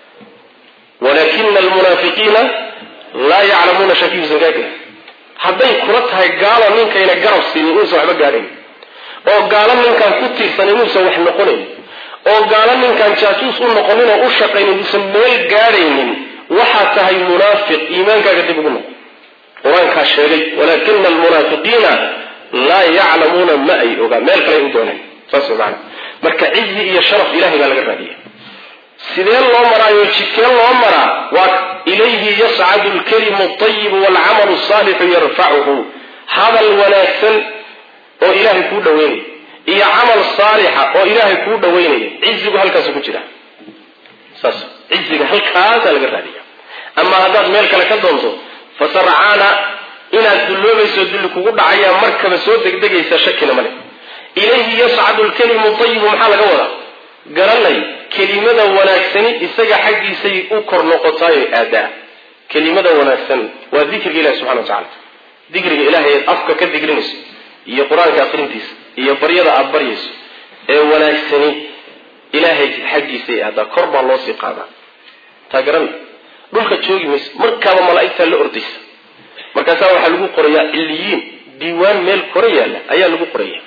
walakina almunaafiqiina laa yaclamuuna shakiisan gaagin hadday kula tahay gaalo ninkayna garab siinin inuusan waxba gaadhayn oo gaalo ninkaan ku tiirsan inuusan wax noqonayn oo gaalo ninkaan jaajuus u noqonin oo u shaqaynin uusan meel gaadhaynin waxaad tahay munaafiq iimaankaaga dib ugu noqo qur-aankaa sheegay walaakina almunaafiqiina laa yaclamuuna ma ay ogaan meel kale ay u dooneen saas way maana marka cizi iyo sharaf ilahay baa laga raadiya sidee loo maraayo jidkee loo maraa waa ilayhi yascadu lkalimu ayibu waalcamalu saalixu yarfacuhu hadal wanaagsan oo ilaahay kuu dhaweynaya iyo camal saalixa oo ilaahay kuu dhaweynaya cizigu halkaasu ku jira saas ciziga halkaasaa laga raadiya ama haddaad meel kale ka doonto fasarcaana inaad dulloobayso dulli kugu dhacaya markaba soo degdegaysa shakina male ilayhi yascadu lkalimu ayibu maxaa laga wadaa garanay kelimada wanaagsani isaga xaggiisay u kor noqotaayo aadaa kelimada wanaagsan waa dikriga ilahi subxana wa tacala dikriga ilahay eed afka ka digrinayso iyo qur-aanka aqrintiisa iyo baryada aada baryayso ee wanaagsani ilaahay xaggiisay aadaa kor baa loo sii qaadaa taa garanay dhulka joogi mayso markaaba malaa'igtaa la ordaysa markaasaa waxaa lagu qorayaa ciliyiin diiwaan meel kora yaalla ayaa lagu qoraya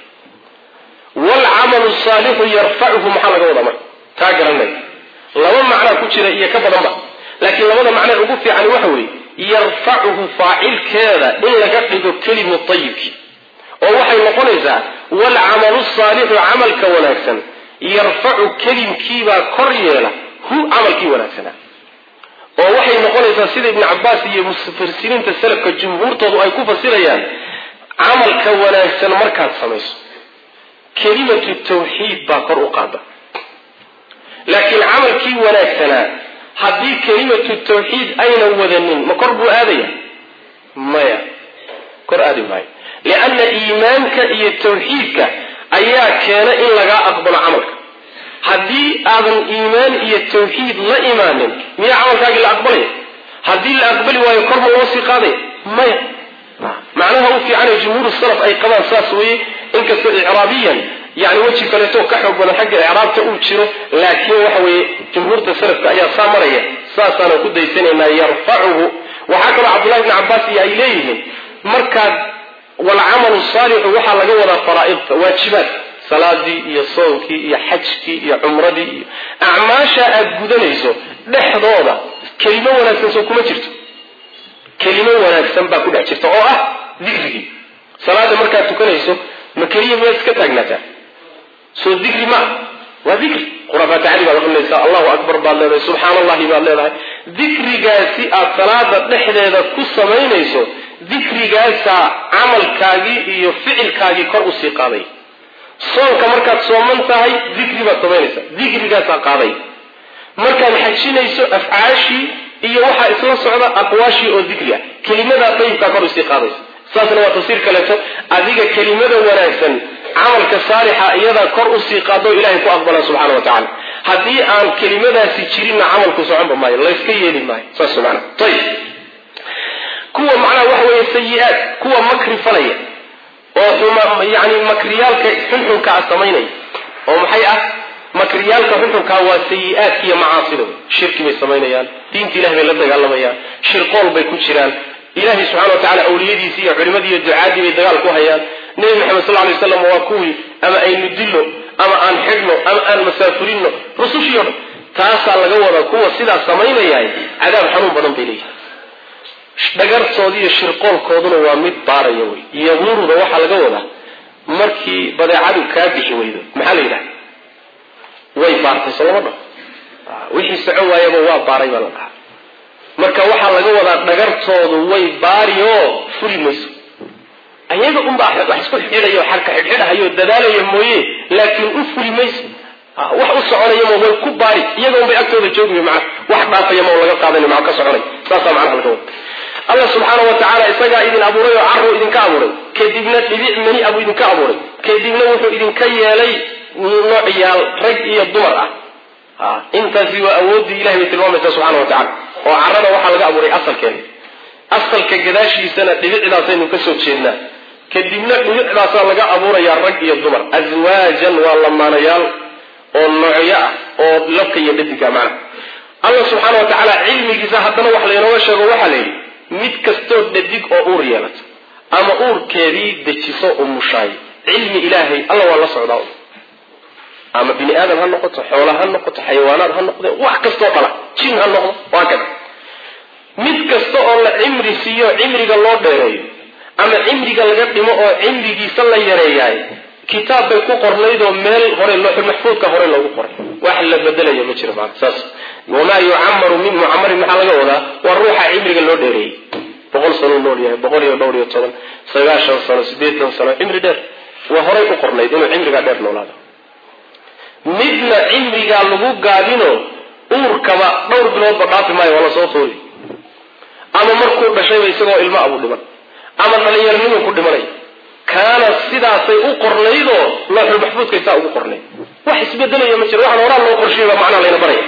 waalcamalu saalixu yarfacuhu maxaa laga wadaa marka taa garanay laba macnaa ku jira iyo ka badanba laakiin labada macnee ugu fiican waxa weeye yarfacuhu faacilkeeda in laga dhigo kelimu ayibkii oo waxay noqonaysaa waalcamalu saalixu camalka wanaagsan yarfacu kelimkiibaa kor yeela hu camalkii wanaagsanaa oo waxay noqonaysaa sida ibnu cabaas iyo mufasiriinta salafka jumhuurtoodu ay ku fasirayaan camalka wanaagsan markaad samayso kelimatu tawxiid baa kor u qaada laakiin camalkii wanaagsanaa haddii kelimatu tawxiid aynan wadanin ma kor buu aadaya maya kor aadi maayo lianna iimaanka iyo tawxiidka ayaa keena in lagaa aqbalo camalka haddii aadan iimaan iyo tawxiid la imaanin miyaa camalkaagii la aqbalaya haddii la aqbali waayo korma loo sii qaadaya maya macnaha u fiicanay jumhuur salaf ay qabaan saas weye inkastoo icraabiyan yani weji kaleeto ka xoog badan xagga icraabta uu jiro laakiin waxa weeye jumhuurta salafka ayaa saa maraya saasaana ku daysanaynaa yarfacuhu waxaa kaloo cabdullahi bni cabaas iyo ay leeyihiin markaad walcamalu saalixu waxaa laga wadaa faraaidta waajibaad salaadii iyo soonkii iyo xajkii iyo cumradii iyo acmaasha aad gudanayso dhexdooda kelimo wanaagsan soo kuma jirto kelimo wanaagsan baa ku dhex jirta oo ah dikrigii salaada markaad tukanayso ma keliya miyaad iska taagnaataa soo dikri ma waa dikri qurafaatacadi baad aqrinaysaa allahu akbar baad leedahay subxaan allahi baad leedahay dikrigaasi aad salaada dhexdeeda ku samaynayso dikrigaasaa camalkaagii iyo ficilkaagii kor usii qaaday soonka markaad sooman tahay dikri baad samaynaysaa dikrigaasaa qaaday markaad xajinayso afcaashii iyo waxaa isla socda aqwaashii oo dikri ah kelimadaa dayibkaa kor usii qaadaysa saasna waa tafsiir kaleeto adiga kelimada wanaagsan camalka saalixa iyadaa kor usii qaado ilahay ku aqbala subxana wa tacala haddii aan kelimadaasi jirinna camalku soconba maayo layska yeeli maayo saas maana ayib kuwa macnaha waxa weeye sayi-aad kuwa makri falaya oo xuma yani makriyaalka xunxunkaa samaynaya oo maxay ah makriyaalka xunxunkaa waa sayi-aadka iyo macaasida shirki bay samaynayaan diinta ilahi bay la dagaalamayaan shirqool bay ku jiraan ilahay subxana wa tacala awliyadiisii iyo culimadii iyo ducaadii bay dagaal ku hayaan nebi maxamed sal lay slam waa kuwii ama aynu dillo ama aan xidhno ama aan masaafurinno rusushii o dhan taasaa laga wadaa kuwa sidaas samaynayahay cadaab xanuun badan bay leeyihin dhagartooda iyo shirqoolkooduna waa mid baaraya wey yamuruda waxaa laga wadaa markii badeecadu kaa bixi weydo maxaa la yidhaha way baartay soo lama dha wixii soco waayaba waa baaray baa la dhahaa marka waxaa laga wadaa dhagartoodu way baari oo furi mayso ayaga unbaa wax isku xidhayo xarka xidhxidhahayo dadaalaya mooye laakiin u furi mayso wax u soconaya ma way ku baari iyaga unbay agtooda joogi maa wax dhaafaya ma laga qaadan ma ka soconay saasaa macnaha laga wada allah subxaana wa tacaala isagaa idin abuuray oo carru idinka abuuray kadibna dhibic mani abuu idinka abuuray kadibna wuxuu idinka yeelay noocyaal rag iyo dumar ah intaasi waa awooddii ilahay bay tilmaamaysaa subxana wa tacala oo carrada waxaa laga abuuray asalkeena asalka gadaashiisana dhibicdaasaynu ka soo jeednaa kadibna dhibicdaasaa laga abuurayaa rag iyo dumar aswaajan waa lamaanayaal oo noocyo ah oo labka iyo dhadigka macna allah subxaana wa tacaala cilmigiisa haddana wax laynooga sheego waxaa la yidhi mid kastoo dhadig oo uur yeelato ama uurkeedii dejiso umushaay cilmi ilaahay alla waa la socdaa ama bini aadam ha noqoto xoola ha noqoto xayawaanaad ha noqde wax kastoo dhala jin ha noqdo waa kada mid kasta oo la cimri siiyo cimriga loo dheereeyo ama cimriga laga dhimo oo cimrigiisa la yareeyaay kitaab bay ku qornaydoo meel hore looxul maxfuudka hore loogu qoray wax la bedelaya ma jiro maanta saas wamaa yucamaru min mucamarin maxaa laga wadaa waa ruuxa cimriga loo dheereeyey boqol sano nool yahay boqol iyo dhowr iyo toban sagaashan sano sideetan sano cimri dheer waa horay u qornayd inuu cimrigaa dheer noolaado midna cimrigaa lagu gaabino uurkaba dhowr biloodba dhaafi maayo waa lasoo fooli ama markuu dhashayba isagoo ilmo abuu dhiman ama dhalinyaranimuu ku dhimanay kaana sidaasay u qornaydoo looxul maxfuudkay saa ugu qornayd wax isbedelaya ma jiro waxaan horaa loo qorshiyay baa macnaa layna baraya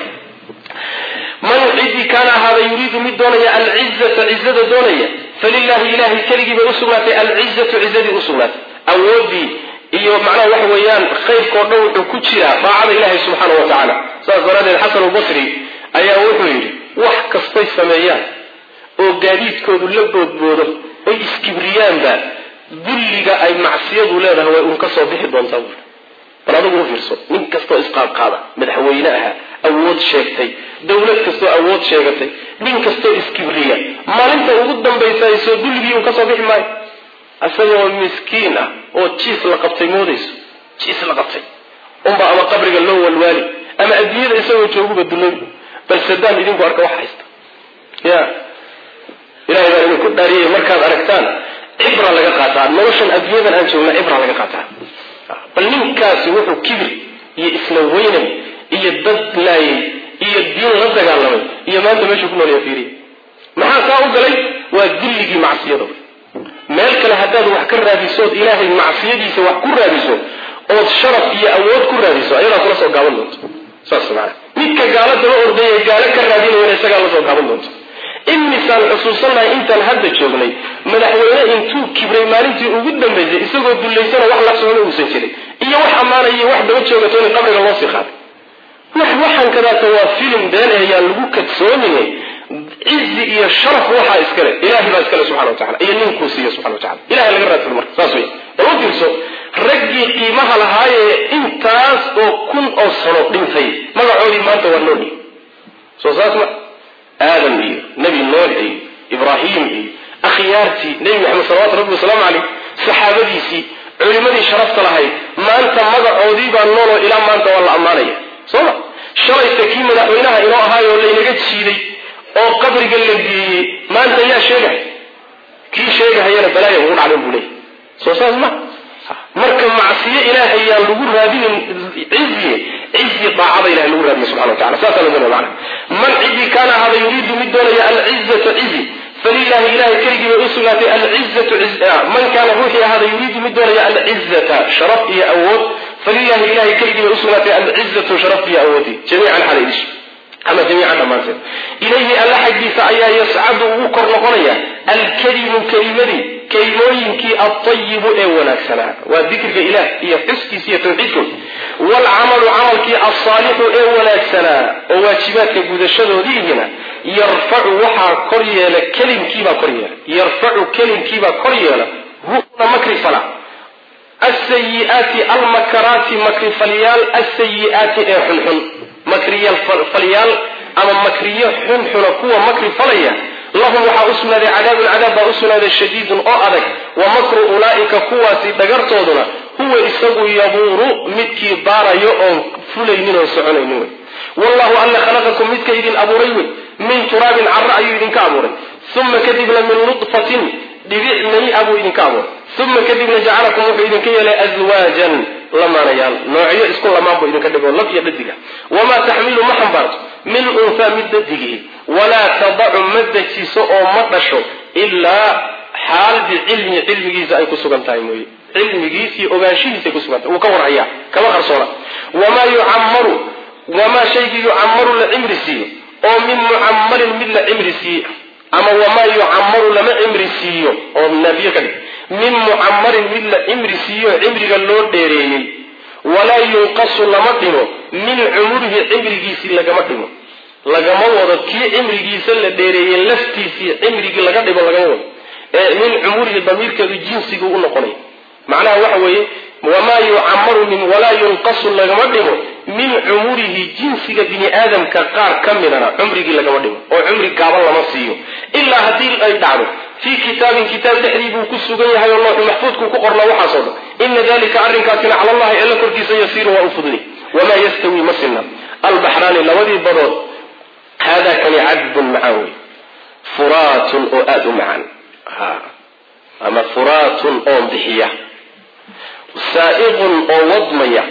man cidii kaana ahaada yuriidu mid doonaya alcizata cizada doonaya falilahi ilahay keligii bay usugnaatay alcizatu cizadii usugnaatay awoodii iyo macnaha waxa weeyaan khayrkao dhan wuxuu ku jiraa daacada ilaahay subxaana wa tacaala saas daraaddeed xasan albasri ayaa wuxuu yidhi wax kastay sameeyaan oo gaadiidkoodu la boodboodo oy iskibriyaanba dulliga ay macsiyadu leedahay way un ka soo bixi doontaa buuri bal adigu u fiirso nin kastoo isqaadqaada madaxweyne aha awood sheegtay dowlad kastoo awood sheegatay nin kastoo iskibriya maalinta ugu dambaysa ay soo dulligii un ka soo bixi maayo isagoo miskiin ah oo jiis la qabtay moodayso jiis la qabtay unba ama qabriga loo walwaali ama adduunyada isagoo jooguba duloy bal sadaam idinku arka wax haysta ya ilahay baa idinku dhaariyay markaad aragtaan cibra laga qaataa noloshan adduunyadan aan joogna cibra laga qaataa bal ninkaasi wuxuu kibir iyo isla weynay iyo dad laayay iyo diin la dagaalamay iyo maanta meeshuu ku noolaya fiiriya maxaa kaa u galay waa dilligii macsiyada meel kale haddaad wax ka raadiso ood ilaahay macsiyadiisa wax ku raadiso ood sharaf iyo awood ku raadiso ayadaa kula soo gaaban doonto saas maana midka gaalo daba ordaya gaalo ka raadinayana isagaa la soo gaaban doonto imisaan xusuusannahay intaan hadda joognay madaxweyne intuu kibray maalintii ugu dambaysay isagoo dullaysana wax la socona uusan jirin iyo wax ammaanaya wax daba joogato in qabriga loo sii qaaday wax waxaan kadaata waa filim been ayaan lagu kadsoominay cizi iyo sharaf waxaa iskale ilahay baa iskale subxana wa tacala iyo ninkuu siiya subxana wa tacala ilahay laga raadsado marka saas wey bal u fiirso raggii qiimaha lahaayee intaas oo kun oo sano dhintay magacoodii maanta waa nool soo saas ma aadam iyo nebi nuux iyo ibraahim iyo akhyaartii nebi maxamed salawatu rabbi wasalaamu caleyh saxaabadiisii culimadii sharafta lahayd maanta magacoodii baa nooloo ilaa maanta waa la ammaanaya soo ma shalayta kii madaxweynaha inoo ahaayoo laynaga jiiday oo qabriga la geeyey maanta yaa sheegay kii sheegahayana balaaya ugu dhacdan buu leeyay soo saas ma marka macsiyo ilaahay yaan lagu raadinin ciziye cizi daacada ilahay lagu raadiyo subxana wa tacala saasaa lagu mana man cidii kaana ahaada yuriidu mid doonaya alcizata cizi falilahi ilahay keligii bay usugnaatay alcizatu man kaana ruuxii ahaada yuriidu mid doonaya alcizata sharaf iyo awood falilahi ilahay keligii bay usugnaatay alcizatu sharaf iyo awoodii jamiican xala idish ama jamiican dhammaanteed ilayhi alla xaggiisa ayaa yascadu ugu kor noqonaya alkelimu kelimadii kelimooyinkii altayibu ee wanaagsanaa waa dikriga ilaah iyo xuskiisa iyo tawxiidkood waalcamalu camalkii alsaalixu ee wanaagsanaa oo waajibaadka gudashadoodiihina yarfacu waxaa kor yeela kelimkiibaa kor yeela yarfacu kelimkiibaa kor yeela huna makri fala asayiaati almakaraati makrifalyaal asayiaati ee xunxun makriyaalfalyaal ama makriyo xunxuna kuwa makri falaya lahum waxaa u sugnaaday cadaabun cadaab baa u sugnaaday shadiidun oo adag wa makru ulaa'ika kuwaasi dhagartooduna huwa isagu yabuuru midkii baarayo oon fulaynin oon soconaynin wey wallahu alla khalaqakum midka idin abuuray wey min turaabin carra ayuu idinka abuuray uma kadibna min nudfatin dhibic mani-a buu idinka abuuray uma kadibna jacalakum wuxuu idinka yeelay aswaajan lamaanayaal noocyo isku lamaan buu idinka dhigo lab iyo dhadiga wamaa taxmilu ma xambaarto min unhaa mid dhadigihi walaa tadacu ma dejiso oo ma dhasho ilaa xaal bicilmi cilmigiisa ay ku sugan tahay mooye cilmigiis iyo ogaanshihiisa ay kusugan tahay wuu ka warhayaa kama qarsoona wamaa yucammaru wamaa shaygii yucammaru la cimri siiyo oo min mucammarin mid la cimri siiye ama wamaa yucammaru lama cimri siiyo oo naafiye ka dhig min mucammarin mid la cimri siiyo cimriga loo dheereeyey walaa yunqasu lama dhimo min cumurihi cimrigiisii lagama dhimo lagama wado kii cimrigiisa la dheereeyey laftiisii cimrigii laga dhimo lagama wado ee min cumurihi damiirkeedu jinsigu u noqonay macnaha waxa weeye wamaa yucammaru min walaa yunqasu lagama dhimo min cumurihi jinsiga bini aadamka qaar ka midana cumrigii lagama dhigo oo cumri gaaban lama siiyo ilaa haddii ay dhacdo fii kitaabin kitaab dhexdii buu ku sugan yahay oo looxu maxfuudkuu ku qornaa waxaasoo dhan ina dalika arrinkaasina cala allahi alla korkiisa yasiiru waa u fudni wamaa yastawi ma sinna albaxraani labadii badood haadaa kani cadbun macaan wey furaatun oo aada u macaan ama furaatun oo bixiya saa'iqun oo wadmaya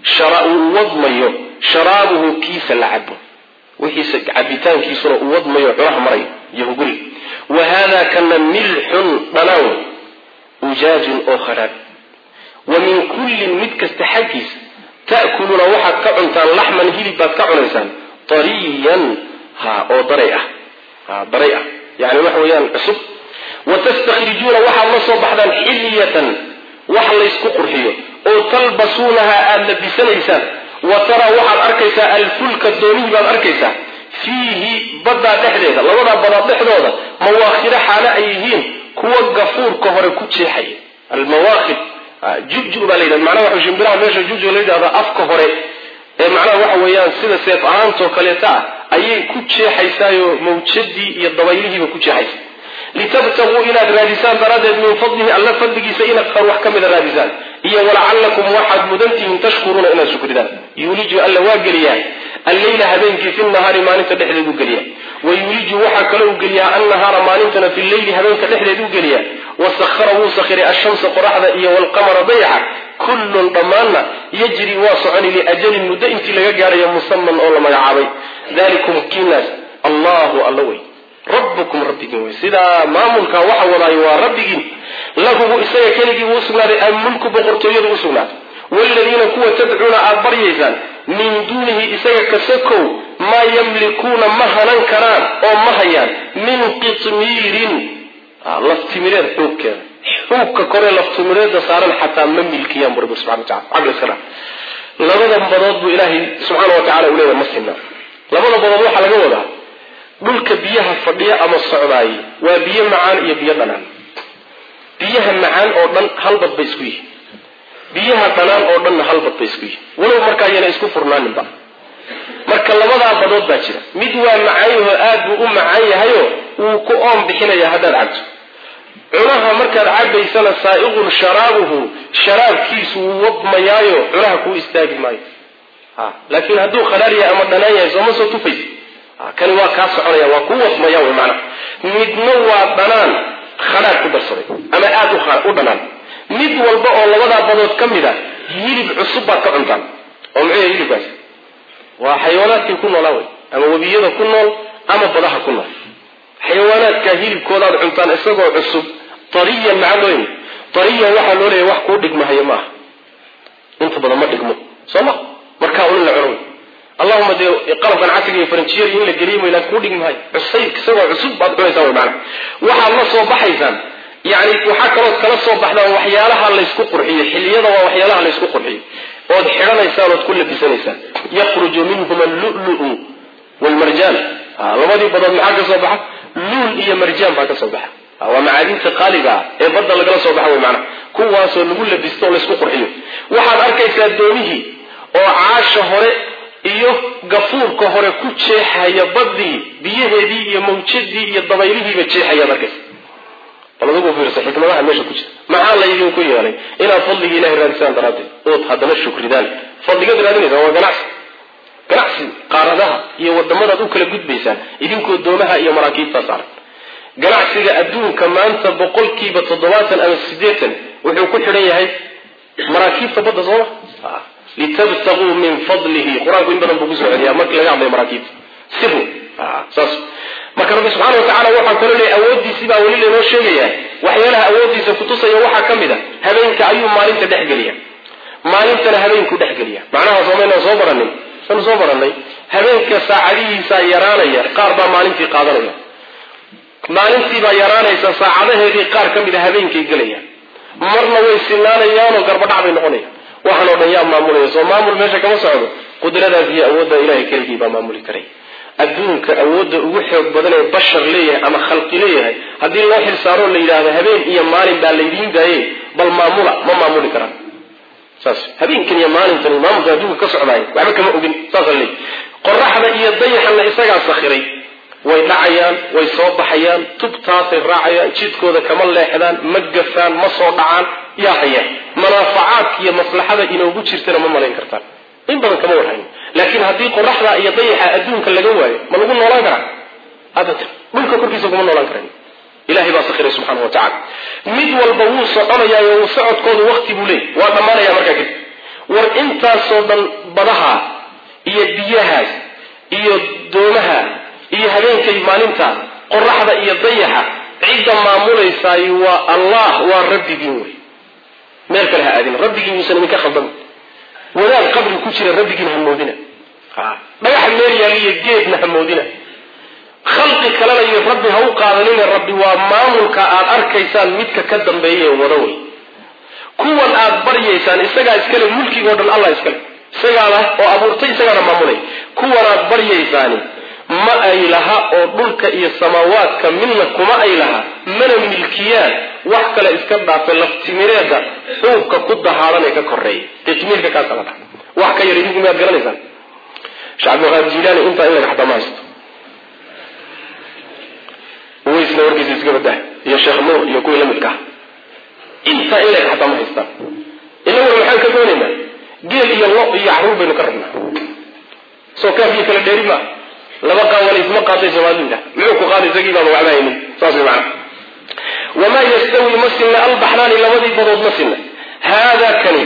uu wadmayo sharaabuhu kiisa la cabo wixiisa cabitaankiisuna uu wadmayo cunaha marayo iyo huguri wa haadaa kana milxun dhanaan ujaajun oo kharaab wa min kullin mid kasta xaggiisa ta'kuluuna waxaad ka cuntaan laxman hilib baad ka cunaysaan tariyan ha oo daray ah ha daray ah yani waxa weeyaan cusub wa tastakhrijuuna waxaad la soo baxdaan xilyatan wax laysku qurxiyo oo talbasuunaha aada labisanaysaan wa taraa waxaad arkaysaa alfulka doonihii baad arkaysaa fiihi baddaa dhexdeeda labadaa badaa dhexdooda mawaakhida xaale ay yihiin kuwa gafuurka hore ku jeexaya almawaakhid jubju baa la yidhahda macnaha waxa shimbiraha meesha jubju la yidhahda afka hore ee macnaha waxa weeyaan sida seef ahaantoo kaleeta ah ayay ku jeexaysaayo mawjadii iyo dabaylihiiba ku jeexaysa litabtaguu inaad raadisaan daraaddeed min fadlihi alla fadligiisa inaad qar wax ka mida raadisaan iyo walacalakum waxaad mudantihiin tashkuruuna inaad shukridaan yuuliju alla waa geliyaa alleyla habeenkii fi nahaari maalinta dhexdeed u geliya wa yuuliju waxaa kale u geliyaa annahaara maalintana fi leyli habeenka dhexdeed u geliya wasahara wuu sakhiray ashamsa qoraxda iyo walqamara dayaxa kullun dhammaanna yajri waa soconi liajalin muddo intii laga gaadhayo musaman oo la magacaabay dalikum kiinaas allahu alla wey rabbukum rabbigiin wey sidaa maamulkaa waxa wadaayo waa rabbigiin lahubu isaga keligii uu usugnaaday almulku boqortooyadu usugnaaday waaladiina kuwa tadcuuna aada baryaysaan min duunihi isaga kasakow maa yamlikuuna ma hanan karaan oo ma hayaan min qitmiirin laftimireed xuugkeeda xuugka koree laftimireeda saaran xataa ma milkiyaan bu rabbi subxana watacala caqli iska dhaa labada badood buu ilaahay subxaana wa tacala uu leeyahay ma sinna labada badood waxaa laga wadaa dhulka biyaha fadhiya ama socdaayey waa biyo macaan iyo biyo dhanaan biyaha macaan oo dhan halbad bay isku yihin biyaha dhanaan oo dhanna halbad bay isku yihin walow markaa yana isku furnaaninba marka labadaa badood baa jira mid waa macaanyahoo aad buu u macaan yahayo wuu ku oon bixinaya haddaad cabto cunaha markaad cabaysana saa'iqun sharaabuhu sharaabkiisu wuu wadmayaayo cunaha kuu istaagi maayo laakiin hadduu kharaar yahay ama dhanaan yahay sooma soo tufaysa kani waa kaa soconaya waa kuu wadmaya wy maanaa midna waa dhanaan khadhaar ku darsaday ama aada u dhanaan mid walba oo labadaa badood ka mid a hilib cusub baad ka cuntaan oo muxuu yahay hilibkaas waa xayawaanaadkii ku noolaa wey ama webiyada ku nool ama badaha ku nool xayawaanaadkaa hilibkoodaad cuntaan isagoo cusub tariyan maxaa loo yimi tariyan waxaa loo leeyahy wax kuu dhigmahayo ma aha inta badan ma dhigmo soo ma markaa un in la cuno wey allahuma dee qalabkan casriga iyo faranjiyada in la geliyo maylaan kuu dhigmi maayo cusayb isagoo cusub baad cunaysaa way maanaa waxaad la soo baxaysaan yani waxaa kalood kala soo baxdaan waxyaalaha laysku qurxiyo xiliyada waa waxyaalaha laysku qurxiyo ood xidhanaysaan ood ku labisanaysaan yakhruju minhuma allulu wlmarjaan labadii badood maxaa ka soo baxa luul iyo marjaan baa ka soo baxa waa macaadinta qaaliga ah ee badda lagala soo baxa wey maanaa kuwaasoo lagu labisto oo laysku qurxiyo waxaad arkaysaa doonihii oo caasha hore iyo gafuurka hore ku jeexaya badii biyaheedii iyo mawjadii iyo dabaylihiiba jeexayaad arkaysa bal adigu fiirsa xikmadaha meesha ku jira maxaa laydinku yeelay inaad fadligii ilahay raadisaan daraaddeed ood haddana shukridaan fadligaad raadinaysaa waa ganacsi ganacsi qaaradaha iyo wadamadaad u kala gudbaysaan idinkoo doomaha iyo maraakiibtaa saaran ganacsiga adduunka maanta boqolkiiba toddobaatan ama siddeetan wuxuu ku xidhan yahay maraakiibta badda sooma litabtaguu min fadlihi qur-aanku in badan buu kusoo celiyaa markii laga hadlayo maraakiibta siru saas marka rabbi subxana wa tacala waxaa kaloo leeyay awooddiisii baa weli laynoo sheegayaa waxyaalaha awooddiisa kutusaya waxaa ka mid a habeenka ayuu maalinta dhexgeliya maalintana habeenkuu dhexgeliya macnaha soomaynaan soo baranin sanu soo barannay habeenka saacadihiisaa yaraanaya qaar baa maalintii qaadanaya maalintiibaa yaraanaysa saacadaheedii qaar ka mid a habeenkay gelayaan marna way sinaanayaanoo garbadhac bay noqonayaan waxaan oo dhan yaa maamulaya soo maamul meesha kama socdo qudradaas iyo awoodda ilahay keligii baa maamuli karay adduunka awoodda ugu xoog badan ee bashar leeyahay ama khalqi leeyahay haddii loo xilsaaroo la yidhaahdo habeen iyo maalin baa laydiin daaye bal maamula ma maamuli karaan saas habeenkan iyo maalintan iyo maamulka adduunka ka socdaay waxba kama ogin saasa leey qoraxda iyo dayaxana isagaa sakhiray way dhacayaan way soo baxayaan tubtaasay raacayaan jidkooda kama leexdaan ma gafaan ma soo dhacaan yaa haya manaafacaadka iyo maslaxada inoogu jirtana ma malayn kartaan in badan kama warhayn laakiin haddii qoraxda iyo dayaxa adduunka laga waayo ma lagu noolaan karaa abadan dhulka korkiisa kuma noolaan karan ilahay baa sakhiray subxaana wa tacala mid walba wuu soconayaayo wuu socodkoodu wakti buu leeyay waa dhammaanaya markaa kadib war intaasoo dhan badaha iyo biyahaas iyo doomaha iyo habeenkay maalinta qoraxda iyo dayaxa cidda maamulaysaay waa allah waa rabbigiin wey meel kale ha aadin rabbigiin yuusan idinka khaldan wadaad qabri ku jira rabbigiin hamoodina dhagax meel yaaliyo geedna hamoodina khalqi kalena iyo rabbi ha u qaadanina rabbi waa maamulka aad arkaysaan midka ka dambeeya wada wey kuwan aad baryaysaan isagaa iskale mulkigoo dhan allah iskale isagaana oo abuurtay isagaana maamulay kuwan aad baryaysaani ma ay laha oo dhulka iyo samaawaadka midna kuma ay laha mana milkiyaan wax kale iska dhaafay laftimireeda xuubka ku dahaaran ee ka koreeya dee timiirka kaasa la dhaha wax ka yar idinku miyaad garanaysaan sheekh cabdilqaadir jilaani intaa in laga xataa ma haysto waysna warkiisa iska badah iyo sheekh nuur iyo kuwii lamidka ah intaa in laga xataa ma haystaan inaguna maxaan ka doonaynaa geel iyo lo iyo caruur baynu ka rabnaa soo kaafiyo kala dheeri maa laba qaawalaysma qaaday soomaalida muxuu ku qaaday isagii baaba waxba haynin saas way macana wamaa yastawi ma sinna albaxraani labadii badood ma sinna haadaa kani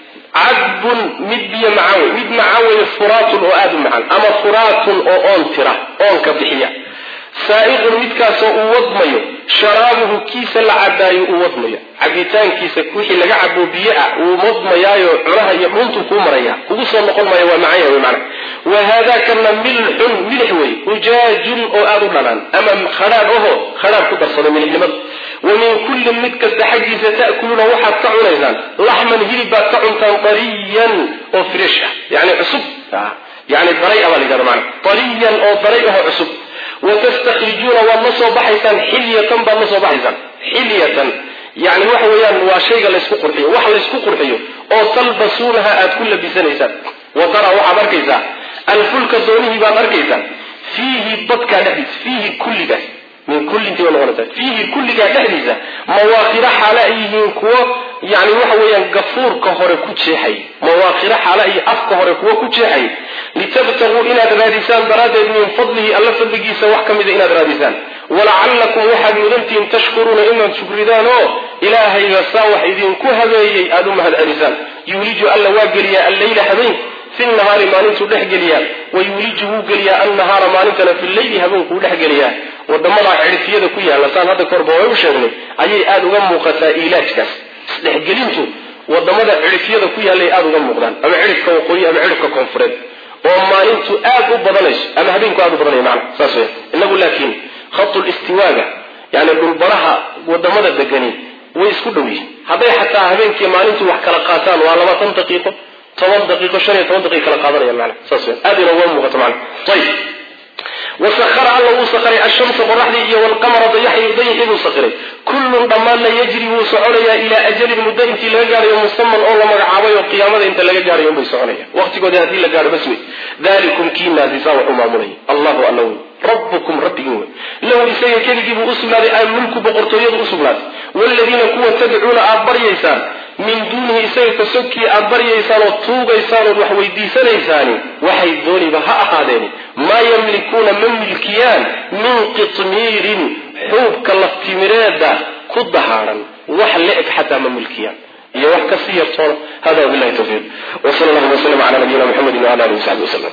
cadbun mid biyo macaan wey mid macaan wey furaatun oo aada u macaan ama furaatun oo oon tira oonka bixiya saa'iqun midkaasoo uu wadmayo sharaabuhu kiisa la cabaayo uu wadmayo cabitaankiisa wixii laga cabo biyo ah uu wadmayaayo cunaha iyo dhuntuu kuu maraya kugu soo noqon maayo waa macanya wey macana wa haadaakana milxun milix wey ujaajun oo aada u dhanaan ama khadhaadh oho khadhaadh ku darsada milixnimada wa min kullin mid kasta xaggiisa ta'kuluuna waxaad ka cunaysaan laxman hilib baad ka cuntaan dariyan oo fresh ah yani cusub yani daray a baa la yidhahda maana dariyan oo daray aho cusub watastakrijuuna waad la soo baxaysaan xilyatan baad la soo baxaysaan xilyatan yani waxa weeyaan waa shayga laysku qurxiyo wax laysku qurxiyo oo talbasuunaha aad ku labisanaysaan wa taraa waxaad arkaysaa alfulka doonihii baad arkaysaa fiihi dadkaa dhexdiisa fiihi kulligaas min kullintii bay noqonaysaa fiihi kulligaa dhexdiisa mawaakira xaale ay yihiin kuwo yani waxa weeyaan gafuurka hore ku jeexay mawaakira xaale iyo afka hore kuwo ku jeexay litabtaguu inaad raadisaan daraaddeed min fadlihi alla fadligiisa wax ka mida inaad raadisaan walacallakum waxaad mudantihiin tashkuruuna inaad shukridaan oo ilaahayga saa wax idinku habeeyey aada u mahad celisaan yuuliju alla waa geliyaa alleyla habeenka fi nahaari maalintuu dhex geliyaa wa yuuliju wuu geliyaa annahaara maalintana fi leyli habeenkuu dhex geliyaa wadamadaa cidhifyada ku yaalla saan hadda kahorba way u sheegnay ayay aada uga muuqataa iilaajkaas isdhexgelintu wadamada cidhifyada ku yaallay aada uga muuqdaan ama cidhifka waqooyi ama cidhifka koonfureed oo maalintu aad u badanayso ama habeenku aad u badanaya macna saas weya inagu laakiin khatul istiwaaga yani dhulbaraha wadamada degani way isku dhow yihiin hadday xataa habeenkii maalintu wax kala qaataan waa labaatan daqiiqo toban daqiiqo shan iyo toban daqiiqo kala qaadanayaan macna saas weya aad ina uga muuqato macna ayib wasahara alla wuu sakhiray ashamsa qoraxdii iyo walqamara dayaxii buu sakhiray kullun dhammaanna yajri wuu soconayaa ilaa ajalin muddo intii laga gaadhayo musaman oo la magacaabay oo qiyaamada inta laga gaadhayo unbay soconaya waqtigoodii haddii la gaadho bas wey dalikum kiinaasi saa wax u maamulaya allahu alla wey rabbukum rabbigin wey lahu isaga keligii buu u sugnaaday almulku boqortooyadu u sugnaatay waaladiina kuwa tadcuuna aad baryaysaan min duunihi isaga kasogkii aad baryaysaan oo tuugaysaan ood wax weydiisanaysaani waxay dooniba ha ahaadeeni maa yamlikuuna ma milkiyaan min qitmiirin xuubka laftimireeda ku dahaaran wax le-eg xataa ma milkiyaan iyo wax kasii yartoona hada wabilahi tawfiiq wsal allahu waslm ala nabiyina mxamedi wala alihi wasaxbi waslm